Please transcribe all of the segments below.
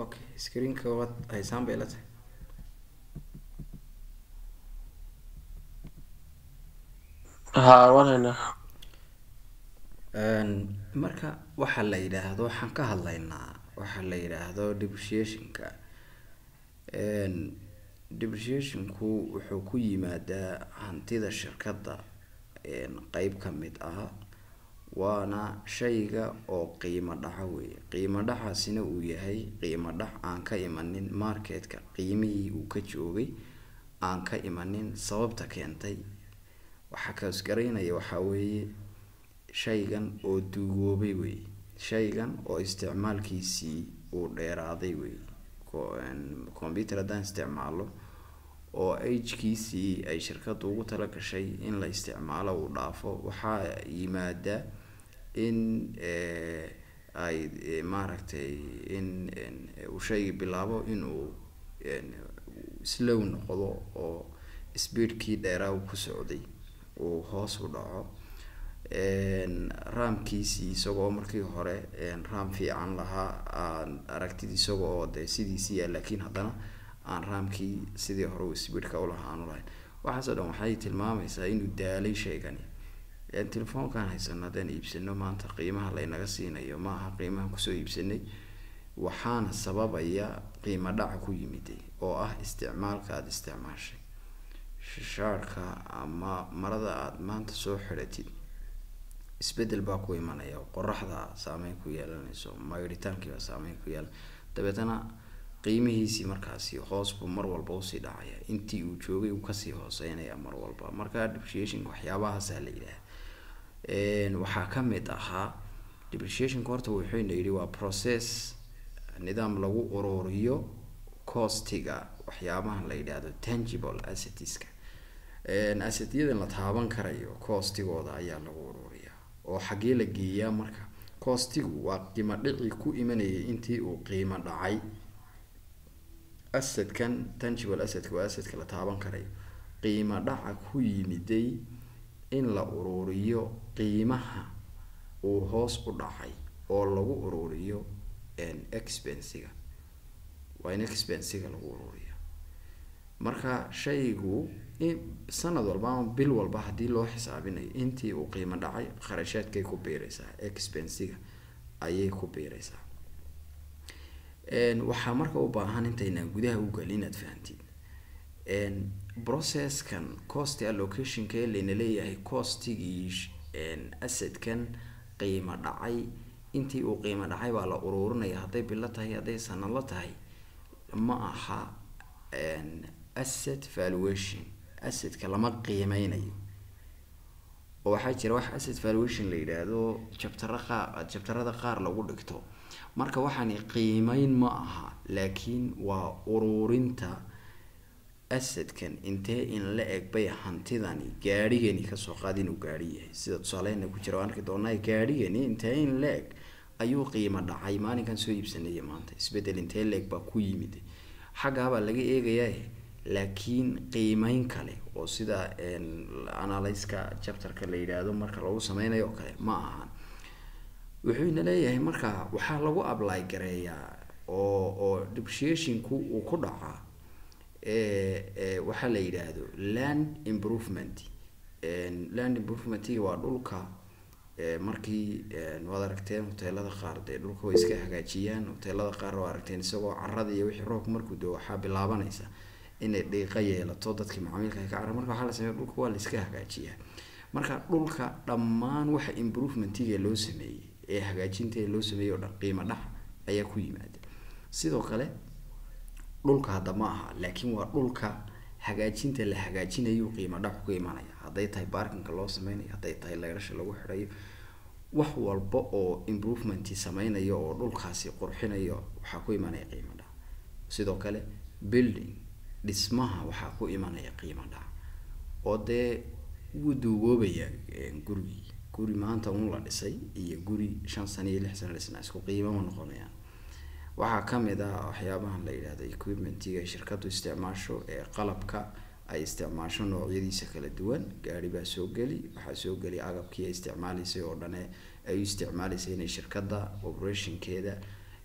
okay screenka waad haysaan bay la tahay haa waan haynaa Een, marka waxa la yidhaahdo waxaan ka hadlaynaa waxa la yidhaahdo depreciationka Een, depreciationku wuxuu ku yimaadaa hantida shirkadda een, qeyb ka mid ah waana shayga oo qiimo dhaca weeye qiimo dhacaasina uu yahay qiimo dhac aan ka imanin marketka qiimihii uu ka joogay aan ka imanin sababta keentay waxaa kaasgaraynaya waxaa weeye shaygan oo duugoobay wey shaygan oo isticmaalkiisii uu dheeraaday wey Co- een, computer haddaan isticmaalo oo agkiisii ay shirkaddu ugu tala gashay in la isticmaalo uu dhaafo waxaa yimaada in eh, ay eh, maaragtay in in uu shaygi bilaabo inuu een, slow noqdo oo speedkii dheeraa uu ku socday uu hoos u dhaco Een, raamkiisii isagoo markii hore een, raam fiican lahaa aan aragtid isagoo oo dee sidiisii yaa laakiin haddana aan raamkii sidii hore uu speedka ulahaa aanu lahayn waxaasoo dhan waxay tilmaamaysaa inuu daalay shaygani Een, telefoonkan haysano haddaan iibsano maanta qiimaha laynaga siinayo ma aha qiimaha kusoo iibsanay waxaana sababaya qiimo dhaca ku yimiday oo ah isticmaalka aada isticmaashay shaarka ama marada aada maanta soo xidhatid isbedel baa ku imanaya oo qoraxda saameyn ku yeelanayso maydhitaankiibaa saameyn ku yeelan dabeetana qiimihiisii markaasi hoos buu mar walba usii dhacaya intii uu joogay uu kasii hooseynaya mar walba marka depreciation waxyaabahaasaa la yidhaha Een, waxaa ka mid ahaa depreciationka horta wuxuuna yidhi waa process nidaam lagu ururiyo costiga waxyaabahan la yidhaahdo tangible assetska Een, assetyadan la taaban karayo costigooda ayaa lagu ururiyaa oo xaggee la geeyaa marka costigu waa qiimo dhici ku imanayay intii uu qiimo dhacay assetkan tangible assetka waa assetka la taaban karayo qiimo dhaca ku yimiday in la ururiyo qiimaha uu hoos u dhacay oo lagu ururiyo een, expensiga waa in expensiga lagu ururiya marka shaygu in sanad walba ama bil walba haddii loo xisaabinayo intii uu qiimo dhacay kharashaadkay ku biiraysaa expensiga ayay ku biiraysaa Een, waxaa marka u baahan intaynaan gudaha u gelin inaad fahantid Een, processkan cost allocationka ee layna leeyahay costigii sh- een, assetkan qiimo dhacay intii uu qiimo dhacay baa la ururinaya hadday bilo tahay hadday sanadla tahay ma aha een, asset valuation assetka lama qiimeynayo oo waxaa jira wax asset valuation la yidhaahdo jabtara qaar jabtarada qaar lagu dhigto marka waxaani qiimeyn ma aha laakiin waa ururinta assetkan intee in la eg bay hantidani gaadhigani kasoo qaad inuu gaadhi yahay sida tusaaleyna ku jira waan arki doonaa gaadhigani intee in la eg ayuu qiimo dhacay maalinkan soo iibsanaya maanta isbedel intee la eg baa ku yimid xaggaabaa laga eegayaa laakiin qiimeyn kale oo sida een, analyska chapterka la yidhaahdo marka lagu sameynayo oo kale ma ahan wuxuu ina leeyahay marka waxaa lagu apply gareeyaa oo oo depreciationku uu ku dhacaa ee ee waxaa la yidhaahdo land improvement Een, land improvementiga waa dhulka ee markii een, waad aragteen hoteelada qaar dee dhulka way iska hagaajiyaan hoteelada qaar waa aragteen isagoo carada iyo wixii roobka markuu doo waxaa bilaabanaysa inay dhiiqa yeelato dadkii macaamiilka ay ka carra marka waxaa la sameeya dhulka waa la iska hagaajiyaa marka dhulka dhammaan waxa improvementiga loo sameeyey ee hagaajinta loo sameeyey oo dhan qiimo dhac ayaa ku yimaada sidoo kale dhulka hadda ma aha laakiin waa dhulka hagaajinta la hagaajinayo qiimo dhac ku imanaya hadday tahay baarkinka loo sameynayo hadday tahay leerasha lagu xidhayo wax walba oo improvement sameynayo oo dhulkaasi qurxinayo waxaa ku imanaya qiimo dhac sidoo kale building dhismaha waxaa ku imanaya qiimo dhac oo dee wuu duugoobaya gurigii guri maanta un la dhisay iyo guri shan sano iyo lix sano dhisnaa isku qiimo ma noqonayaan waxaa kamid ah waxyaabahan la yidhahdo equipmentiga ay shirkadu isticmaasho ee qalabka ay isticmaasho noocyadiisa kala duwan gaari baa soo geli waxaa soo geli agabkii ay isticmaaleysay oo dhane ay u isticmaaleysay inay shirkada operationkeeda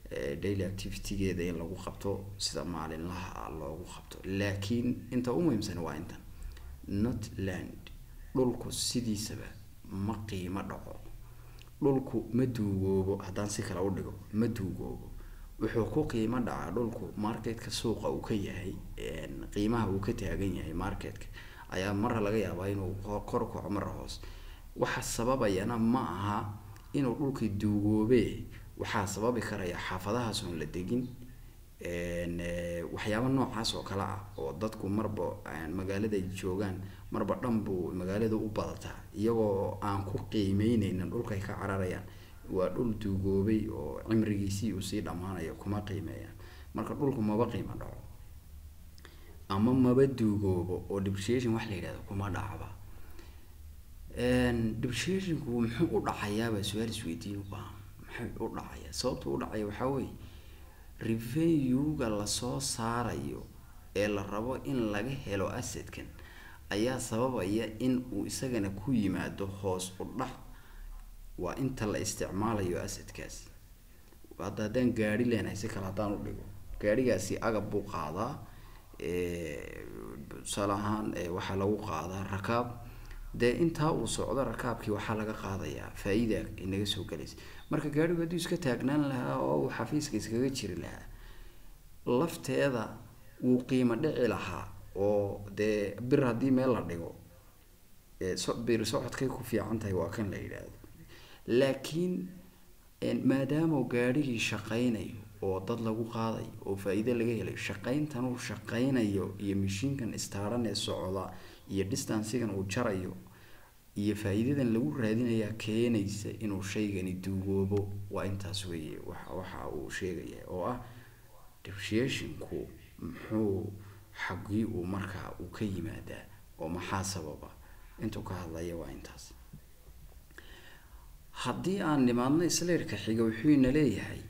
daily activitygeeda in lagu qabto sida maalinlaha ah loogu qabto laakiin inta u muhiimsan waa intan notland dhulku sidiisaba ma qiimo dhaco dhulku ma duugoobo haddaan si kale u dhigo ma duugoobo wuxuu ku qiimo dhacaa dhulku marketka suuqa uu ka yahay qiimaha uu ka taagan yahay marketka ayaa marra laga yaabaa inuu kor kaco marra hoos waxa sababayana ma aha inuu dhulkii duugoobe waxaa sababi karaya xaafadahaas oon la degin waxyaaba noocaas oo kale ah oo dadku marba magaalada ay joogaan marba dhan buu magaalada u badataa iyagoo aan ku qiimeyneynin dhulkaay ka cararayaan waa dhul duugoobay oo cimrigiisii uu sii dhammaanayo kuma qiimeeyaan marka dhulku maba qiimo dhaco ama maba duugoobo oo depreciation wax la yidhahdo kuma dhacba depreciationku muxuu u dhacayaabaa su-aal isweydiin u baahan muxuu u dhacaya sababta u dhacaya waxaa weeye revenue-ga lasoo saarayo ee la rabo in laga helo assetkan ayaa sababaya in uu isagana ku yimaado hoos u dhac waa inta la isticmaalayo assetkaas hadda haddaan gaari leenahay si kale haddaan u dhigo gaarigaasi agab buu qaadaa tusaale ahaan waxaa lagu qaadaa rakaab dee intaa uu socdo rakaabkii waxaa laga qaadayaa faa-iida inaga soo galaysa marka gaarigu hadduu iska taagnaan lahaa oo uu xafiiska iskaga jiri lahaa lafteeda wuu qiimo dhici lahaa oo dee bir haddii meel la dhigo bir socodkay ku fiican tahay waa kan la yidhaahdo laakiin maadaama gaarigii shaqaynayo oo dad lagu qaadayo oo faa-iide laga helayo shaqayntan uu shaqaynayo iyo mashiinkan istaaran ee socda iyo distancigan uu jarayo iyo faa-iidadan lagu raadinayaa keenaysa inuu shaygani duugoobo waa intaas weeye wa waxa uu sheegaya oo ah depreciationku muxuu xaggii uu markaa uu ka yimaadaa oo maxaa sababa intuu ka hadlaya waa intaas haddii aan nimaadno isleerka xiga wuxuu ina leeyahay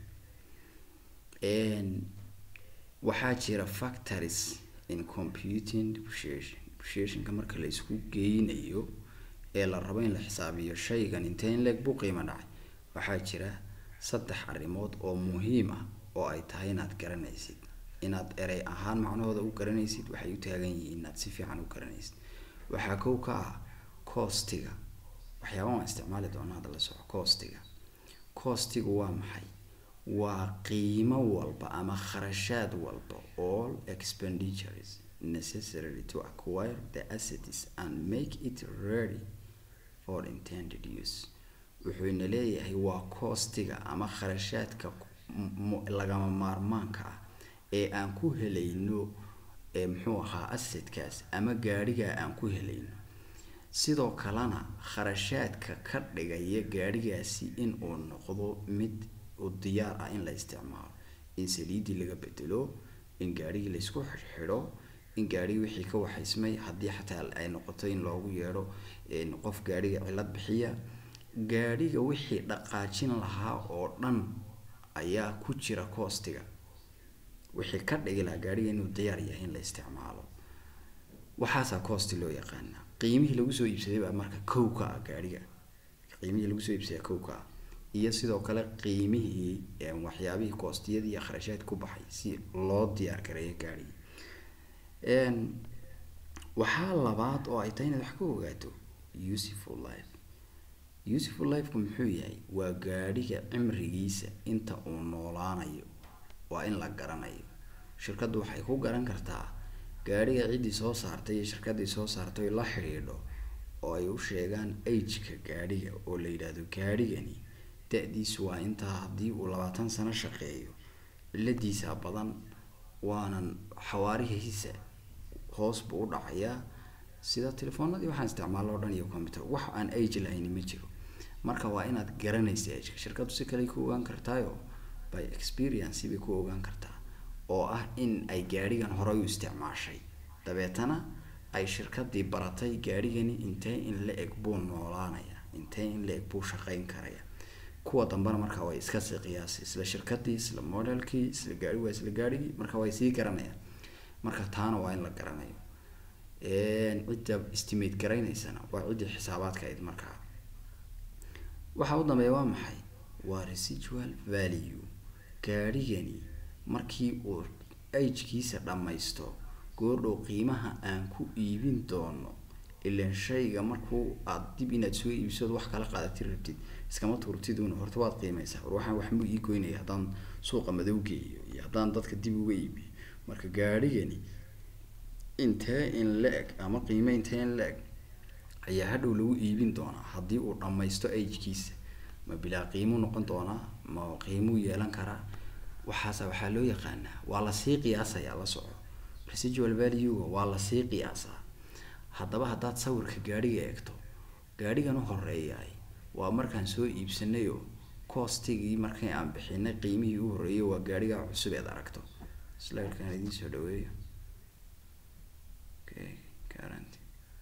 waxaa jira factories in computing depreciation depreciationka marka la isku geynayo ee la rabo in la xisaabiyo shaygan intee in leeg buu qiimo dhacay waxaa jira saddex arrimood oo muhiim ah oo ay tahay inaad garanaysid inaad erey ahaan macnahooda u garanaysid waxay u taagan yihiin inaad si fiican u garanaysid waxaa kow ka ah coostiga waxyaaba waan isticmaali doonaa hadda la soco coostiga coostigu waa maxay waa qiimo walba ama kharashaad walba all expenditures necessary to acquire the assets and make it ready for intended use wuxuu ina leeyahay waa coostiga ama kharashaadka lagama maarmaanka ah ee aan ku helayno ee muxuu ahaa assetkaas ama gaadhigaa aan ku helayno sidoo kalena kharashaadka ka dhigaya gaadhigaasi in uu noqdo mid u diyaar ah in la isticmaalo in saliidii laga bedelo in gaadhigii laysku xidhxidho in gaadhigii wixii ka waxaysmay haddii xataa ay noqoto in loogu yeedho qof gaadhiga cilad bixiya gaadhiga wixii dhaqaajin lahaa oo dhan ayaa ku jira coostiga wixii ka dhigi lahaa gaadhiga inuu diyaar yahay in la isticmaalo waxaasaa coosti loo yaqaanaa qiimihii lagu soo iibsaday baa marka kow ka ah gaadhiga qiimihii lagu soo iibsaday kow ka ah iyo sidoo kale qiimihii waxyaabihii koostiyadii iyo kharashaad ku baxay si loo diyaar gareeyo gaadhigii waxaa labaad oo ay tahay inaad wax ka ogaato useful life useful lifeku muxuu yahay waa gaadhiga cimrigiisa inta uu noolaanayo waa in la garanayo shirkaddu waxay ku garan kartaa gaadhiga ciddii soo saartay iyo shirkaddii soo saartay la xidhiidho oo ay u sheegaan ageka gaadhiga oo la yidhaahdo gaadhigani da-diisu waa intaa haddii uu labaatan sano shaqeeyo ciladiisa badan waanan xawaarihiisa hoos buu u dhacayaa sida telefoonadii waxaan isticmaalo o dhan iyo computer wax aan age lahayni ma jiro marka waa inaad garanaysa ageka shirkaddu si kale ku ogaan kartaayo by experience bay ku ogaan kartaa oo ah in ay gaadhigan horay u isticmaashay dabeetana ay shirkadii baratay gaadhigani intee in la eg buu noolaanaya intee in la eg buu shaqeyn karaya kuwa dambena markaa way iska sii qiyaasay isla shirkadii isla modelkii isla gaari waa isla gaadhigii marka way sii garanayaan marka taana waa in la garanayo cidda estimate garaynaysana waa ciddii xisaabaadka ayd markaa waxaa u dambeeya waa maxay waa residual value gaadhigani markii uu ajkiisa dhammaysto goordhow qiimaha aan ku iibin doono ilan shayga markuu aad dib inaad soo iibsood wax kala qaadati rabtid iskama turtidun horta waad qiimeysaa war waxaan waxmuu ii goynaya haddaan suuqa madow geeyo iyo haddaan dadka dib uga iibiyo marka gaadhigani intee in la-eg ama qiime intee in la-eg ayaa hadhow lagu iibin doonaa haddii uu dhammaysto ajkiisa ma bilaa qiimuu noqon doonaa ma qiimuu yeelan karaa waxaasa waxaa loo yaqaanaa waa lasii qiyaasayaa la soco residual value-ga waa lasii qiyaasaa haddaba haddaad sawirka gaadhiga eegto gaadhigan u horeeyaay waa markaan soo iibsanayo coostigii markii aan bixinay qiimihii u horreeyay waa gaadhiga cusub eed aragto slidekaan idiin soo dhaweeyo okay guarantee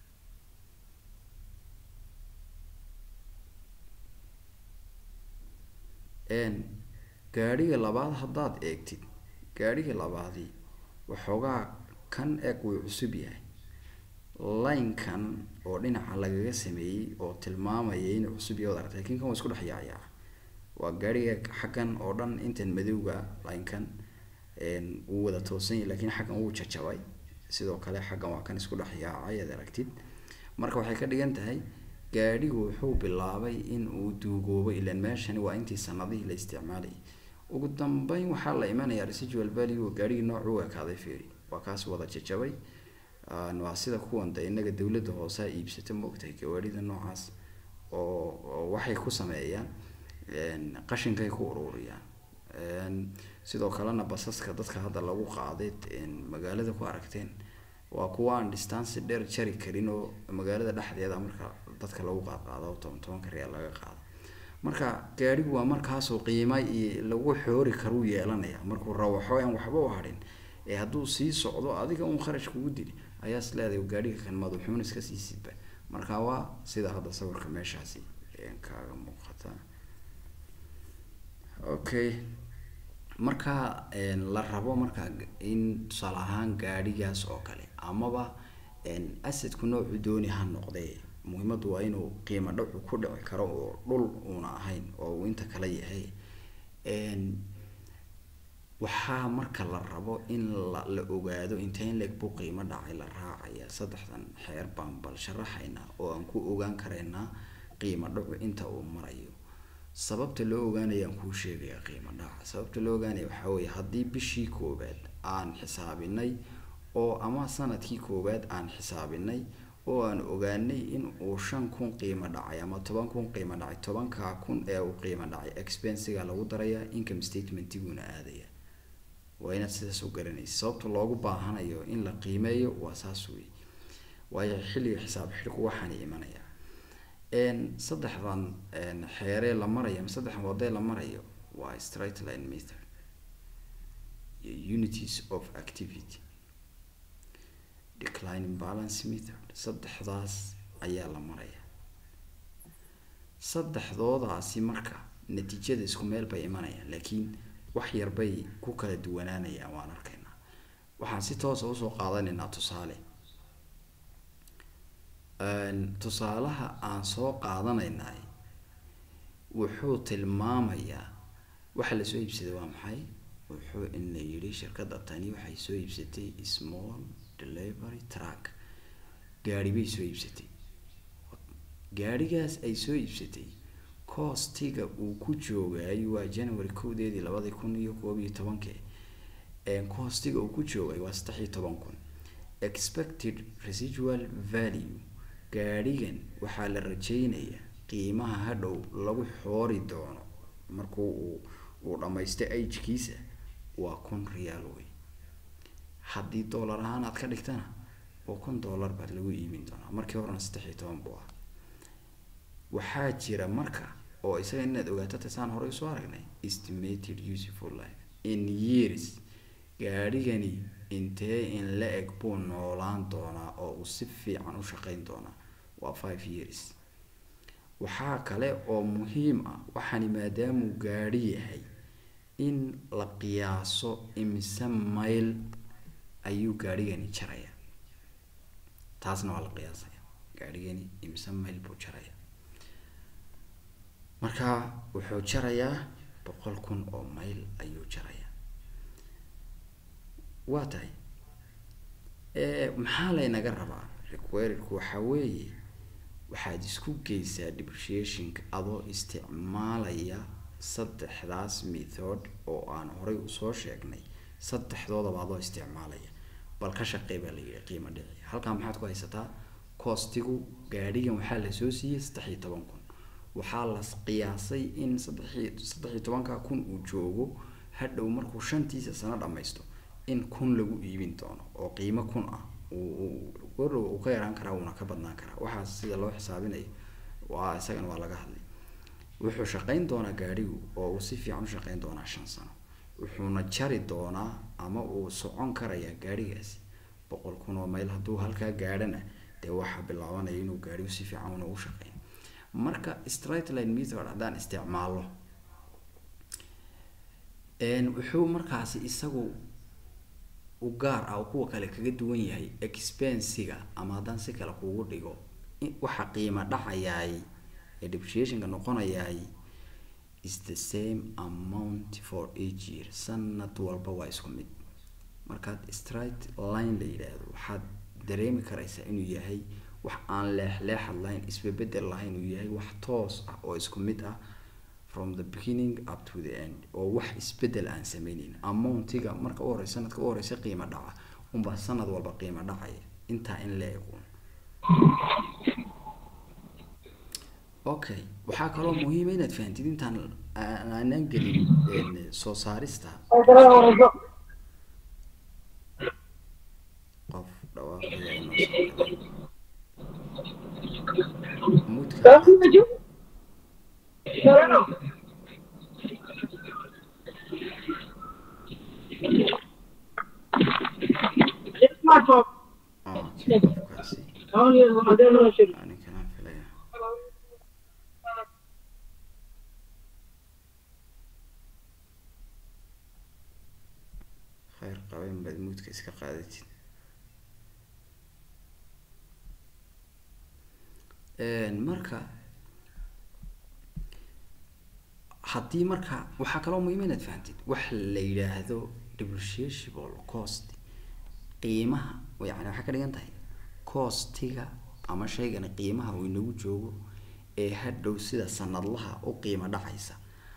gaadhiga labaad haddaad eegtid gaadhiga labaadi waxoogaa kan eeg wuu cusub yahay linekan oo dhinaca lagaga sameeyey oo tilmaamaya inuu cusub yahay od aragta lakin kan waa isku dhex yaayaa waa gaadhiga xaggan oo dhan intan madowga linekan wuu wada toosan yahay lakin xaggan wuu jajabay sidoo kale xaggan waa kan isku dhex yaacay ad aragtid marka waxay ka dhigan tahay gaadhigu wuxuu bilaabay in uu duugoobo ilan meeshani waa intii sanadihii la isticmaalayay ugu dambeyn waxaa la imanayaa residual value gaadhigii noocuu ekaaday feri waa kaas wada jajabay waa sida kuwan de inaga dawladda hoosaa iibsata maogtahay gawaadhida noocaas oo waxay ku sameeyaan qashinkay ku ururiyaan sidoo kalena basaska dadka hadda lagu qaaday magaalada ku aragteen waa kuwa aan distance dheer jari karin oo magaalada dhexdeeda marka dadka lagu qaadqaado toban tobanka real laga qaado marka gaadhigu waa markaasoo qiima iyo lagu xoori karuu yeelanaya markuu rawaxo aan waxba u hadhin ee hadduu sii socdo adiga un kharash kugu dili ayaa is leedahay gaadhiga kan madaxuun iska sii sidba marka waa sida hadda sawirka meeshaasi kaaga muuqata okay marka la rabo marka in tusaale ahaan gaadhigaas oo kale amaba asadku noocu dooni ha noqdee muhiimadu waa inuu qiimo dhacu ku dhici karo oo dhul uuna ahayn oo uu inta kale yahay waxaa marka la rabo in la la ogaado inteen leeg buu qiimo dhacay la raacaya saddexdan xeer baan bal sharaxaynaa oo aan ku ogaan karaynaa qiimo dhacu inta uu marayo sababta loo ogaanaya aan kuu sheegaya qiimo dhaca sababta loo ogaanaya waxaa weeye haddii bishii koowaad aan xisaabinay oo ama sanadkii koowaad aan xisaabinay oo aan ogaanay in uu shan kun qiimo dhacay ama toban kun qiimo dhacay tobankaa kun ee uu qiimo dhacay expensiga lagu darayaa income statementiguna aadaya waa inaad sidaas u garanaysa sababta loogu baahanayo in la qiimeeyo waa saas wey waayo xilliga xisaab xidhku waxaana imanaya saddexdan xeeree la marayo ama saddexdan wadee la marayo waa straight line method iyo unities of activity declining balance method saddexdaas ayaa la maraya saddexdoodaasi marka natiijada isku meel bay imanayaan laakiin wax yar bay ku kala duwanaanayaan waan arkaynaa waxaan si toosa usoo qaadanaynaa tusaale tusaalaha aan soo qaadanaynay wuxuu tilmaamayaa waxa lasoo iibsaday waa maxay wuxuu ina yidhi shirkadda tani waxay soo iibsatay small delivery truck gaari bay soo iibsatay gaarigaas ay soo iibsatay coostiga uu ku joogay waa january kowdeedii labadii kun iyo koob iyo tobankii coostiga uu ku joogay waa saddex iyo toban kun expected residual value gaadhigan waxaa la rajeynayaa qiimaha hadhow lagu xoori doono markuu uu uu dhammaysto agkiisa waa kun real wey haddii dollar ahaan aad ka dhigtana oo kun dollar baad lagu iibin doonaa markii horena saddex iyo toban buu ah waxaa jira marka oo isaga inaad ogaato tasaan horey usoo aragnay estimated useful life in years gaadhigani intee in la eg buu noolaan doonaa oo uu si fiican u shaqeyn doonaa waa five years waxaa kale oo muhiim ah waxaani maadaamuu gaadhi yahay in la qiyaaso imise mayl ayuu gaadhigani jaraya taasna waa la qiyaasaya gaadhigani imise mayl buu jaraya marka wuxuu jarayaa boqol kun oo mayl ayuu jaraya waa tahay maxaa laynaga rabaa requiredku waxaa weeye waxaad isku geysaa depreciationka adoo isticmaalaya saddexdaas method oo aan horay usoo sheegnay saddexdoodaba adoo isticmaalaya bal ka shaqey baa la yidhi qiimo dhici halkaa maxaad ku haysataa coostigu gaadhigan waxaa lasoo siiyey saddex iyo toban kun waxaa la qiyaasay in saddexiy saddex iyo tobanka kun uu joogo hadhow markuu shantiisa sano dhammaysto in kun lagu iibin doono oo qiimo kun ah gordhow uu ka yaraan karaa wuuna ka badnaan karaa waxaas sida loo xisaabinayo waa isagana waa laga hadlay wuxuu shaqayn doonaa gaadhigu oo uu si fiican u shaqayn doonaa shan sano wuxuuna jari doonaa ama uu socon karayaa gaadhigaasi boqol kun oo mayl hadduu halkaa gaadhana dee waxaa bilaabanaya inuu gaadhigu si fiican una u shaqeyn marka strightline method haddaan isticmaalo wuxuu markaasi isagu u gaar ah kuwa kale kaga duwan yahay expensiga ama haddaan si kale kugu dhigo waxa qiimo dhacayaay ee depreciationka noqonayaay is the same amount for each year sanad walba waa isku mid markaad straight line la yidhaahdo waxaad dareemi karaysaa inuu yahay wax aan leexleexad lahayn isbebedel lahayn uu yahay wax toos ah oo isku mid ah from the beginning up to the end oo wax isbedel aan sameyneyn amountiga marka u horeysa sanadka u horeysa qiimo dhaca unbaa sanad walba qiimo dhacaya intaa in la eegun okay waxaa kaloo muhiima inaad fahantid intaan aanaan gelin soo saarista qof dhawaaqaya inoo soo galay mudka ah kii qofkaasi ani kanaan filaya khayr qaben baad muudka iska qaadatid marka haddii marka waxaa kaloo muhiima inaad fahantid wax la yidhaahdo depreciable cost qiimaha yani waxay ka dhigan tahay costiga ama shaygani qiimaha uu inagu joogo ee hadhow sida sanadlaha u qiimo dhacaysa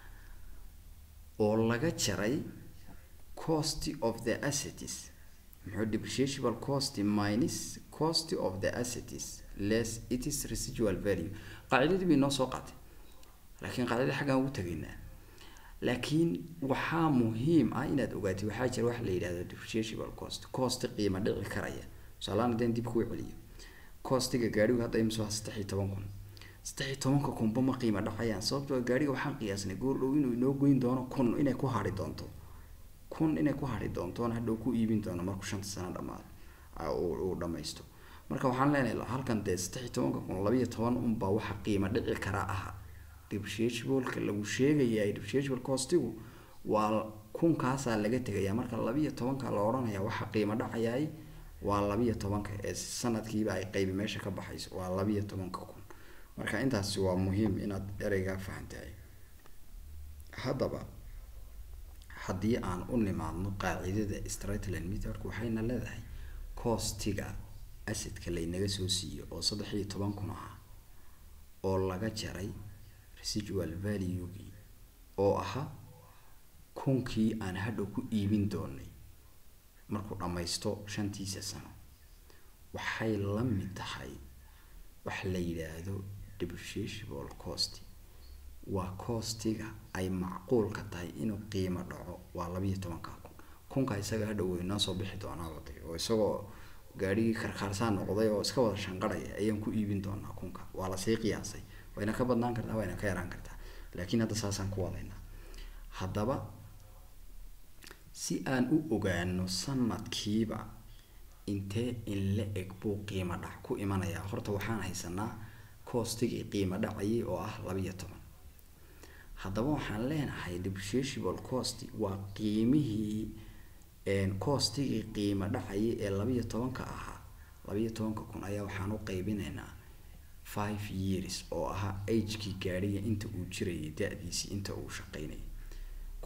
oo laga jaray cost of the assets muxuu depreciable cost minus cost of the assets less it is residual value qaacidadii bay noo soo qaatay laakiin qaacidada xaggaan ugu tegaynaa laakiin waxaa muhiim ah inaad ogaatid waxaa jira wax la yidhahdo depreciable cost cost qiimo dhici karaya tusaalahaan haddaan dib kuu celiyo costiga gaadhigu hadda imsoo saddex iyo toban kun saddex iyo tobanka kunba ma qiimo dhacayaan sababtoo gaadhiga waxaan qiyaasnay goor dhow inuu inoo goyn doono kun inay ku hadhi doonto kun inay ku hadhi doontoona hadhow ku iibin doono markuu shanta sano dhamaado uu dhamaysto marka waxaan leenahay halkan dee saddex iyo tobanka kun labiyo toban unbaa waxa qiimo dhici karaa aha depreciableka lagu sheegaya depreciable costigu waa kunkaasaa laga tegaya marka labiyo tobanka la odhanaya waxa qiimo dhacayaay waa labiyo tobanka ee sanadkiiba ay qeybi meesha ka baxayso waa labiyo tobanka kun marka intaasi waa muhiim inaad ereygaa fahantahay haddaba haddii aan u nimaadno qaacidada stratland methodka waxayna leedahay costiga asidka laynaga soo siiyo oo saddex iyo toban kun ah oo laga jaray residual valuegii oo ahaa kunkii aan hadhow ku iibin doonay markuu dhammaysto shantiisa sano waxay la mid tahay wax la yidhaahdo depreciable cost waa costiga ay macquulka tahay inuu qiimo dhaco waa labiiyo tobanka kun kunka isaga hadhow way noo soo bixi doonaa waday oo isagoo gaadhigii karkaarsaan noqday oo iska wada shanqarhaya ayaan ku iibin doonaa kunka waa lasii qiyaasay wayna ka badnaan kartaa wayna ka yaraan kartaa laakiin hadda saasaan ku wadaynaa haddaba si aan u ogaano sanadkiiba intee in la eg buu qiimo dhac ku imanayaa horta waxaan haysanaa coostigii qiimo dhacayay oo ah labiiyo toban haddaba waxaan leenahay depreciable cost waa qiimihii coostigii qiimo dhacayay ee labiiyo tobanka ahaa labiiyo tobanka kun ayaa waxaan u qeybinaynaa five years oo ahaa agekii gaadhiga inta uu jirayay da-diisii inta uu shaqeynayay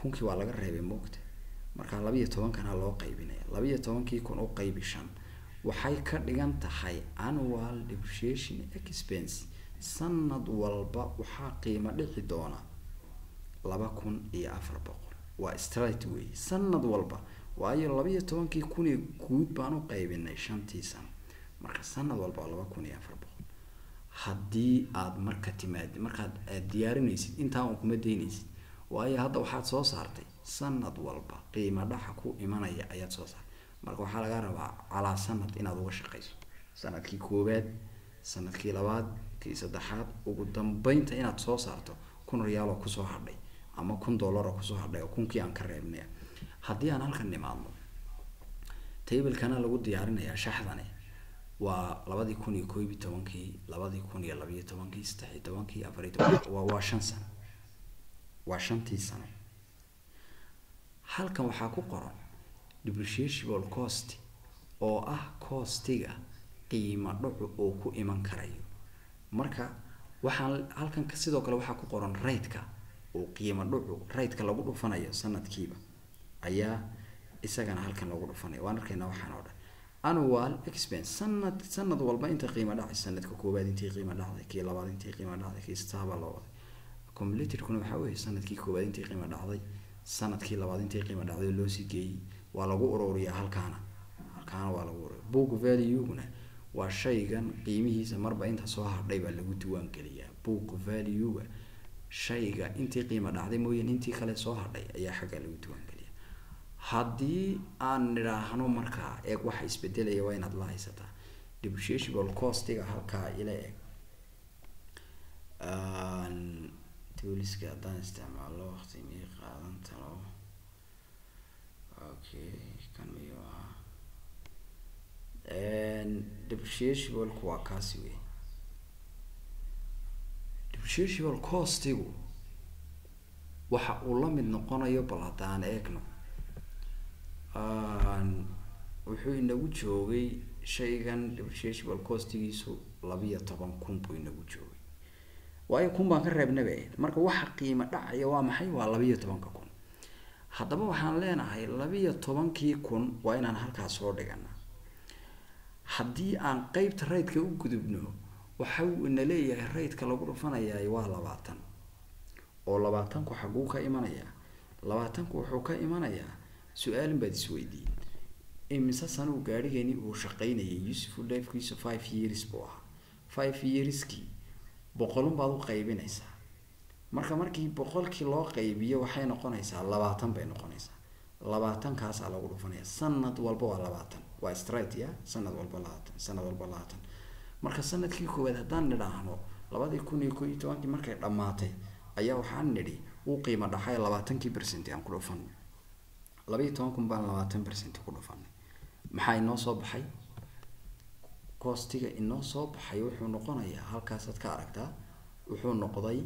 kunkii waa laga reebay moogta markaa labiiyo tobankana loo qaybinaya labiiyo tobankii kun u qaybi shan waxay ka dhigan tahay annual depreciation expense sanad walba waxaa qiimo dhici doona laba kun iyo afar boqol waa straight way sanad walba waayo labiiyo tobankii kun ee guud baan u qaybinay shantii sano marka sanad walba waa laba kun iyo afar boqol haddii aada marka timaad markaad aad diyaarinaysid intaa un kuma daynaysid waayo hadda waxaad soo saartay sanad walba qiimo dhaxa ku imanaya ayaad soo saartay marka waxaa laga rabaa calaa sanad inaad uga shaqayso sanadkii koowaad sanadkii labaad kii saddexaad ugu dambeynta inaad soo saarto kun riyaal oo kusoo hadhay ama kun dollar oo kusoo hadhay oo kunkii aan ka reebnay haddii aan halkan nimaadno tablekana lagu diyaarinayaa shaxdani waa labadii kun iyo koob iyo tobankii labadii kun iyo labiyo tobankii saddex iyo tobankii afar iyo tobankii waa waa shan sano waa shantii sano halkan waxaa ku qoran depreciable cost oo ah costiga qiimo dhacu oo ku iman karayo marka waxaan halkan sidoo kale waxaa ku qoran raydka oo qiimo dhacu raydka lagu dhufanayo sanadkiiba ayaa isagana halkan lagu dhufanaya waan arkaynaa waxaan oo dhan annual expense sanad sanad walba inta qiimo dhacay sanadka koowaad intii qiimo dhacday kii labaad intii qiimo dhacday kii saaba loo waday completedkuna waxaa weeye sanadkii koowaad intii qiimo dhacday sanadkii labaad intii qiimo dhacday loo sii geeyey waa lagu ururiyaa halkaana halkaana waa lagu ururiya book value-guna waa shaygan qiimihiisa marba inta soo hadhay baa lagu diiwaan geliyaa book value-ga shayga intii qiimo dhacday mooyaan intii kale soo hadhay ayaa xagga lagu diiwaan geliya haddii aan nidhaahno markaa eeg waxa isbedelaya waa inaad la haysataa depreciable costiga halkaa ila eg tuliska haddaan isticmaalo waqti miyay qaadan talo okay kan miyuu ahaa depreciationku waa kaasi wey depreciable costigu waxa uu la mid noqonayo bal haddaan eegno wuxuu inagu joogay shaygan depreciable costigiisu labiyo toban kun buu inagu joogay waayo kun baan ka reebnaba marka waxa qiimo dhacaya waa maxay waa labiyo tobanka kun haddaba waxaan leenahay labiyo tobankii kun waa inaan halkaas soo dhigana haddii aan qeybta raydka u gudubno waxa uu ina leeyahay raydka lagu dhufanayaa waa labaatan oo labaatanku xaguu ka imanayaa labaatanku wuxuu ka imanayaa su-aalin baad isweydiin imise sanuu gaadhigeeni uu shaqaynayay useful lifekiisu five years buu ahaa five yearskii boqolun baad u qaybinaysaa marka markii boqolkii loo qaybiyo waxay noqonaysaa labaatan bay noqonaysaa labaatankaasaa lagu dhufanaya sanad walba waa labaatan waa straight ya sanad walba labaatan sanad walba labaatan marka sanadkii koowaad haddaan nidhaahno labadii kun iyo koo iyo tobankii markay dhammaatay ayaa waxaan nidhi uu qiimo dhaxay labaatankii percent aan ku dhufanay labaiyo toban kun baan labaatan percent ku dhufanay maxaa inoo soo baxay costiga inoo soo baxay wuxuu noqonayaa halkaasaad ka aragtaa wuxuu noqday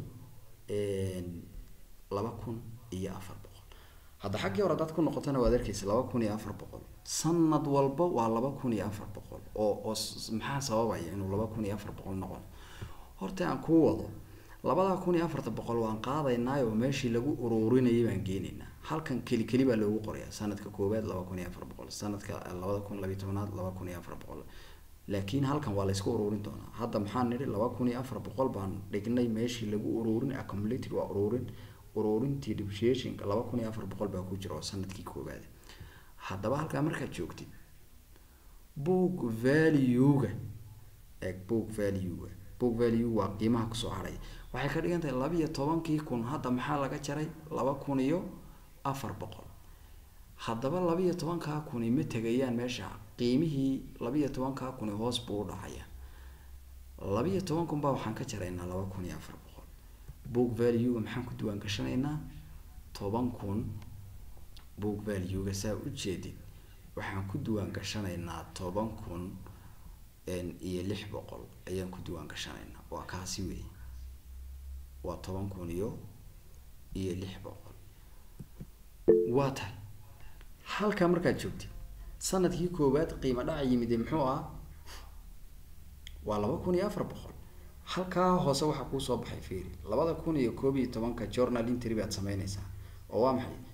laba kun iyo afar boqol hadda xaggii hore hadaad ku noqotona waad arkeysa laba kun iyo afar boqol sanad walba waa laba kun iyo afar boqol oo oo maxaa sababaya inuu laba kun iyo afar boqol noqon horta aan kuu wado labadaa kun iyo afarta boqol waan qaadaynaay oo meeshii lagu ururinayay baan geenaynaa halkan keli keli baa loogu qorayaa sanadka koowaad laba kun iyo afar boqol sanadka labada kun labiyo tobanaad laba kun iyo afar boqol laakiin halkan waa laysku ururin doonaa hadda maxaan nidhi laba kun iyo afar boqol baan dhignay meeshii lagu ururin accumulated waa ururin ururintii depreciationka laba kun iyo afar boqol baa ku jira oo sanadkii koowaad haddaba halkaa markaad joogtid book value-ga eeg book value-ga book value waa qiimaha kusoo haraya waxay ka dhigan tahay labiyo tobankii kun hadda maxaa laga jaray laba kun iyo afar boqol haddaba labiyo tobankaa kuni ma tegayaan meesha qiimihii labiyo tobankaa kuni hoos buu u dhacaya labiyo toban kun baa waxaan ka jaraynaa laba kun iyo afar boqol book value-ga maxaan ku diiwaan gashanaynaa toban kun book value-ga saa ujeedid waxaan ku diiwaan gashanaynaa toban kun iyo lix boqol ayaan ku diiwaan gashanaynaa waa kaasi wey waa toban kun iyo iyo lix boqol waa tahay halkaa markaad joogtid sanadkii koowaad qiimo dhaca yimid muxuu ah waa laba kun iyo afar boqol halkaa hoose waxaa kuusoo baxay fiiri labada kun iyo koob iyo tobanka journal interview aad sameyneysaa oo waa maxay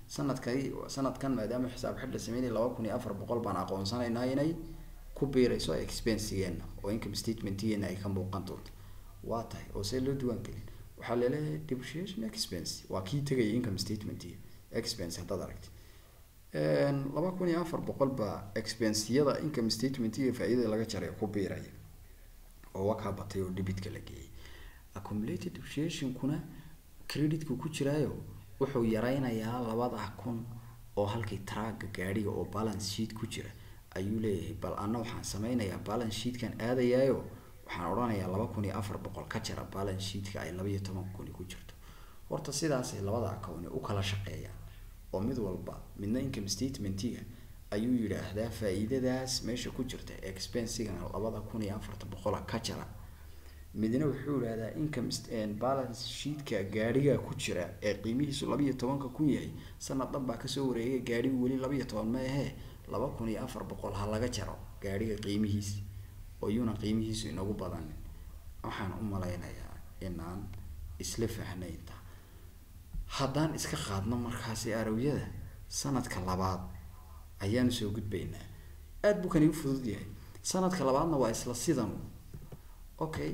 sanadkay sanadkan maadaama xisaab xidh la sameynaya laba kun iyo afar boqol baan aqoonsanaynaa inay ku biirayso expensigeena oo income statementgeena ay ka muuqan doonto waa tahay oo see loo diiwaan gelin waxaa laleeyahay depreciation expense waa kii tegaya income statementga expense haddaad aragti laba kun iyo afar boqol baa expensiyada income statementga faa-idada laga jaray ku biiraya oo wakaa batay oo debitka la geeyay accumulated depreciationkuna creditku ku jiraayo wuxuu yareynayaa labada kun oo halkii traaga gaadhiga oo balance sheet ku jira ayuu leeyahay bal anna waxaan sameynayaa balance sheetkan aadayaayo waxaan odhanayaa laba kun iyo afar boqol ka jara balance sheetka ay laba iyo toban kuni ku jirto horta sidaasay labada account u kala shaqeeyaan oo mid walba midna income statementiga ayuu yidhaahdaa faa-iidadaas meesha ku jirta expensigan labada kun iyo afarta boqola ka jara midna wuxuu yidhahdaa income balance sheetka gaadhiga ku jira ee qiimihiisu labaiyo tobanka kun yahay sanad dhan baa kasoo wareegay gaadhigu weli labaiyo toban ma ahee laba kun iyo afar boqol ha laga jaro gaadhiga qiimihiisi oo yuuna qiimihiisu inagu badanin waxaan u malaynayaa inaan isla fahnaynta haddaan iska qaadno markaasi arawyada sanadka labaad ayaanu soo gudbaynaa aada buu kan igu fudud yahay sanadka labaadna waa isla sidan okay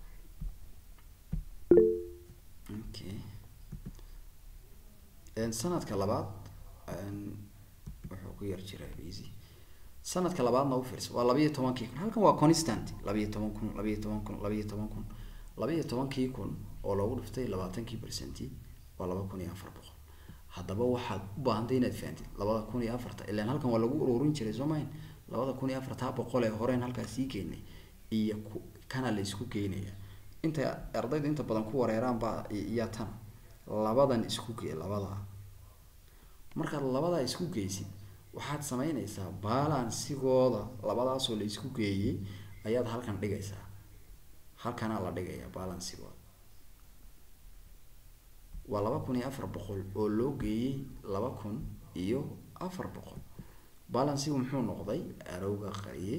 okay sanadka labaad wuxuu ku yar jiraa busy sanadka labaadna u fiirsa waa labaiyo tobankii kun halkan waa constant labaiyo toban kun labaiyo toban kun labaiyo toban kun labaiyo tobankii kun oo loogu dhiftay labaatankii percenti waa laba kun iyo afar boqol haddaba waxaad u baahantay inaad fahantid labada kun iyo afarta ilaan halkan waa lagu ururin jiray soo mahin labada kun iyo afartaa boqol ee horeen halkaas sii keenay iyo ku kana la isku geynaya inta ardayda inta badan ku wareeraan baa iyo tan labadan isku gee labadaa markaad labadaa isku geysid waxaad sameynaysaa balansigooda labadaasoo la isku geeyey ayaad halkan dhigaysaa halkanaa la dhigayaa balansigooda waa laba kun iyo afar boqol oo loo geeyey laba kun iyo afar boqol balansigu muxuu noqday arowga qariyey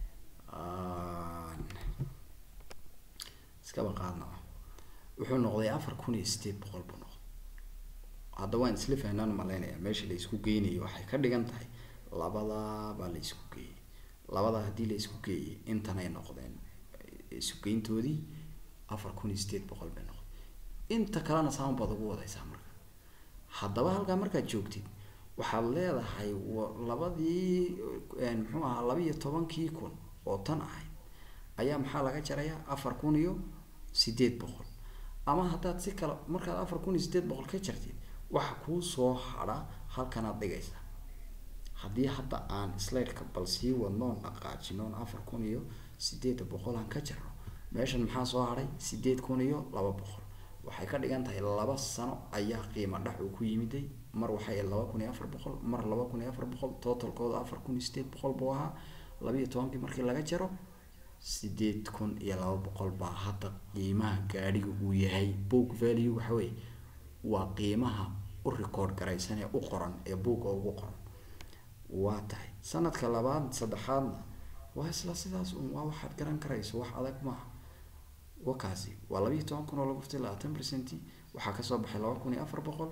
iskaba qaadna wuxuu noqday afar kun iyo sideed boqol buu noqday hadda waan isla fahnaan malaynayaa meesha la isku geynayo waxay ka dhigan tahay labadaa baa la isku geeyey labadaa haddii la isku geeyey intanay noqdeen isugeyntoodii afar kun iyo sideed boqol bay noqday inta kalena saan baad ugu wadaysaa marka haddaba halkaa markaad joogtid waxaad leedahay labadii muxuu ahaa laba iyo tobankii kun oo tan ahayd ayaa maxaa laga jarayaa afar kun iyo sideed boqol ama haddaad si kale markaad afar kun iyo sideed boqol ka jartid waxa kuu soo hadha halkanaad dhigaysaa haddii hadda aan slaidka bal sii wadnoon dhaqaajinoon afar kun iyo sideed boqol aan ka jarno meeshan maxaa soo hadhay sideed kun iyo laba boqol waxay ka dhigan tahay laba sano ayaa qiimo dhac uu ku yimiday mar waxay laba kun iyo afar boqol mar laba kun iyo afar boqol totalkooda afar kun iyo sideed boqol buu ahaa labaiyo tobankii markii laga jaro sideed kun iyo laba boqol baa hadda qiimaha gaadhiga uu yahay book value waxa weye waa qiimaha u record garaysan ee u qoran ee buugga ugu qoran waa tahay sanadka labaad saddexaadna waa isla sidaas un waa waxaad garan karayso wax adag maaha wakaasi waa labaiyo toban kun oo lagu ftay labaatan percenti waxaa kasoo baxay laba kun iyo afar boqol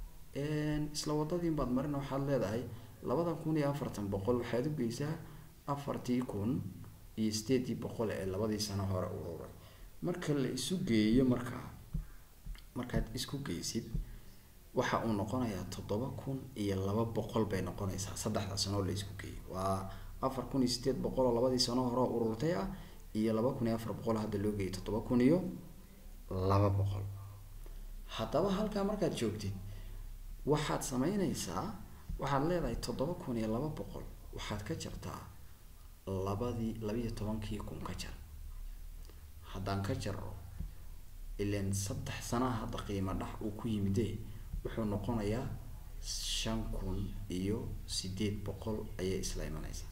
isla wadadiin baad marin waxaad leedahay labada kun iyo afartan boqol waxaad u geysaa afartii kun iyo sideedii boqol ee labadii sano hore ururay marka la isu geeyo markaa markaad isku geysid waxa uu noqonayaa toddoba kun iyo laba boqol bay noqonaysaa saddexda sanoo la isku geeyo waa afar kun iyo sideed boqol oo labadii sano hore ururtay ah iyo laba kun iyo afar boqol hadda loo geeyay toddoba kun iyo laba boqol haddaba halkaa markaad joogtid waxaad sameynaysaa waxaad leedahay toddoba kun iyo laba boqol waxaad ka jartaa labadii labaiyo tobankii kun ka jar haddaan ka jaro ilan saddex sanaha hadda qiimo dhax uu ku yimidee wuxuu noqonayaa shan kun iyo sideed boqol ayay isla imanaysaa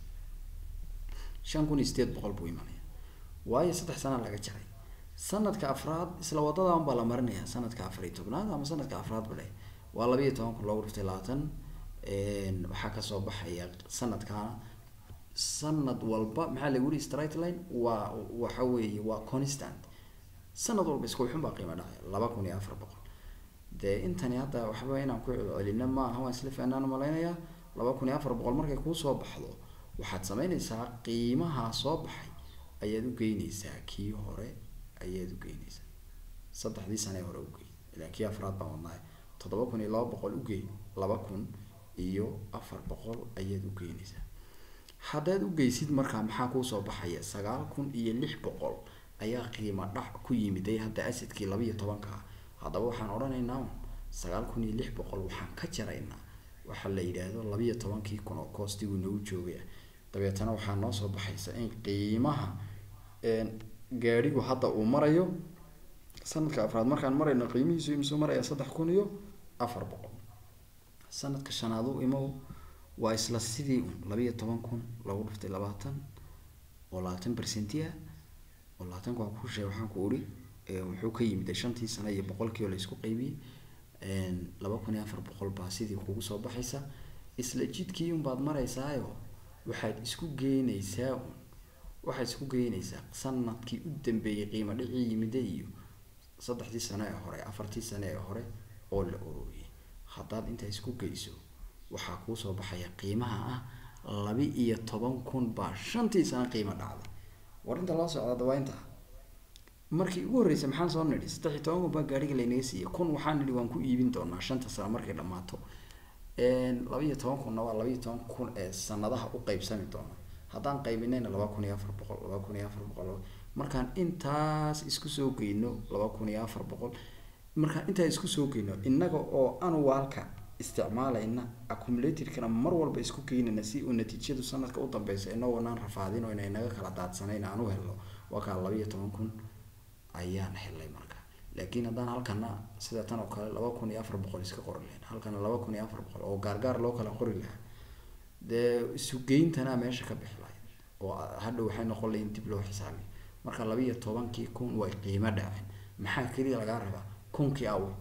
shan kun iyo sideed boqol buu imanaya waayo saddex sana laga jaray sanadka afraad isla wadadan baa la marinayaa sanadka afar iyo tobnaad ama sanadka afraad bale waa labaiyo toban kun loogu dhiftay labaatan waxaa kasoo baxaya sanadkaana sanad walba maxaa lagu yihi straight line waa waxa weeye waa constant sanad walba isku xun baa qiimo dhacaya laba kun iyo afar boqol dee intani hadda waxba inaan ku celcelino ma aha waan isla fahnaan malaynayaa laba kun iyo afar boqol markay kuusoo baxdo waxaad sameynaysaa qiimaha soo baxay ayaad u geynaysaa kii hore ayaad u geynaysaa saddexdii sane hore ugey ilaa kii afraad baan wadnaay toddoba kun iyo laba boqol ugey laba kun iyo afar boqol ayaad u geynaysaa haddaad u geysid markaa maxaa kuusoo baxaya sagaal kun iyo lix boqol ayaa qiimo dhac ku yimiday hadda asidkii laba iyo tobanka ah haddaba waxaan odhanaynaa sagaal kun iyo lix boqol waxaan ka jaraynaa waxaa la yidhaahdo labiyo tobankii kun oo koostiguu nagu joogaya dabeetana waxaa noo soo baxaysa in qiimaha gaadhigu hadda uu marayo sanadka afraad markaan marayno qiimihiisu imisuu maraya saddex kun iyo afar boqol sanadka shanaad u imow waa isla sidii un labiyo toban kun lagu dhuftay labaatan oo labaatan percenti ah oo labaatanka waa ku sheeg waxaan ku uri wuxuu ka yimid shantii sano iyo boqolkii oo laysku qaybiyey laba kun iyo afar boqol baa sidii kugu soo baxaysa isla jidkii unbaad maraysaayo waxaad isku geynaysaa un waxaad isku geynaysaa sanadkii u dambeeyey qiimo dhicii yimida iyo saddexdii sano ee hore afartii sano ee hore oo la ururiyay haddaad intaa isku geyso waxaa kuusoo baxaya qiimaha ah laba iyo toban kun baa shantii sano qiimo dhacday war inta loo socda dawaa intaa markii ugu horreysay maxaan soo nidhi saddex iyo toban kun baa gaariga laynaga siiyey kun waxaan nidhi waan ku iibin doonaa shanta sano markay dhammaato laba iyo toban kunna waa laba iyo toban kun ee sanadaha u qeybsami doona haddaan qaybinayna laba kun iyo afar boqol laba kun iyo afar boqol markaan intaas isku soo geyno laba kun iyo afar boqol markaan intaa isku soo geyno innaga oo anuwaalka isticmaalayna accumulatorkana mar walba isku geynayna si uu natiijadu sanadka u dambeysa inagoonaan rafaadin oo inay naga kala daadsanayn aan u helno waa kaa laba iyo toban kun ayaan helay marka laakiin haddaan halkana sida tan oo kale laba kun iyo afar boqol iska qori lahayn halkana laba kun iyo afar boqol oo gaargaar loo kala qori lahaa dee isugeyntana meesha ka bixi lahayd oo hadhow waxay noqon lahayn dib loo xisaabiyo marka laba iyo tobankii kun way qiimo dhaceen maxaa keliya lagaa rabaa kunkii awe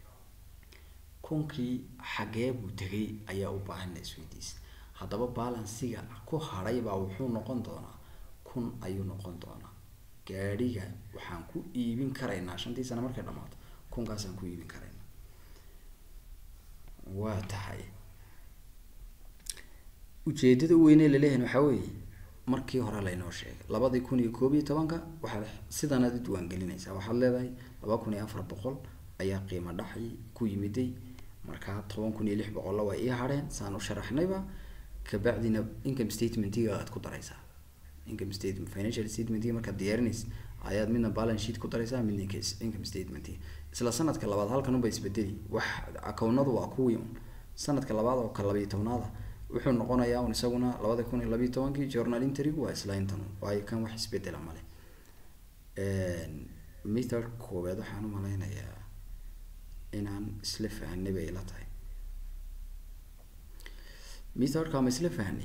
kunkii xagee buu tegay ayaa u baahan la isweydiisa haddaba balansiga ku hadhay baa wuxuu noqon doonaa kun ayuu noqon doonaa gaadhiga waxaan ku iibin karaynaa shantii sano markay dhammaato kunkaasaan ku iibin karaynaa waa tahay ujeedada weyne laleeyahay waxaa weeye markii hore laynoo sheegay labadii kun iyo koob iyo tobanka waxaad sidanaad u diiwaangelinaysaa waxaad leedahay laba kun iyo afar boqol ayaa qiimo dhaxi ku yimiday markaa toban kun iyo lix boqolla waa ii hadheen saan u sharaxnayba kabacdina income statementiga aad ku daraysaa income statement financial statementiga markaad diyaarinaysa ayaad midna balance sheet ku daraysaa midna income statementiga isla sanadka labaad halkan unba isbedeli wax akownadu waa kuwii un sanadka labaad oo kale labiyo tobnaada wuxuu noqonayaa un isaguna labada kun iyo labiyo tobankii journal intrigu waa isla intan waayo kan wax isbedela male method koowaad waxaan u malaynayaa inaan isla fahanay bay ila tahay methodka ma isla fahnay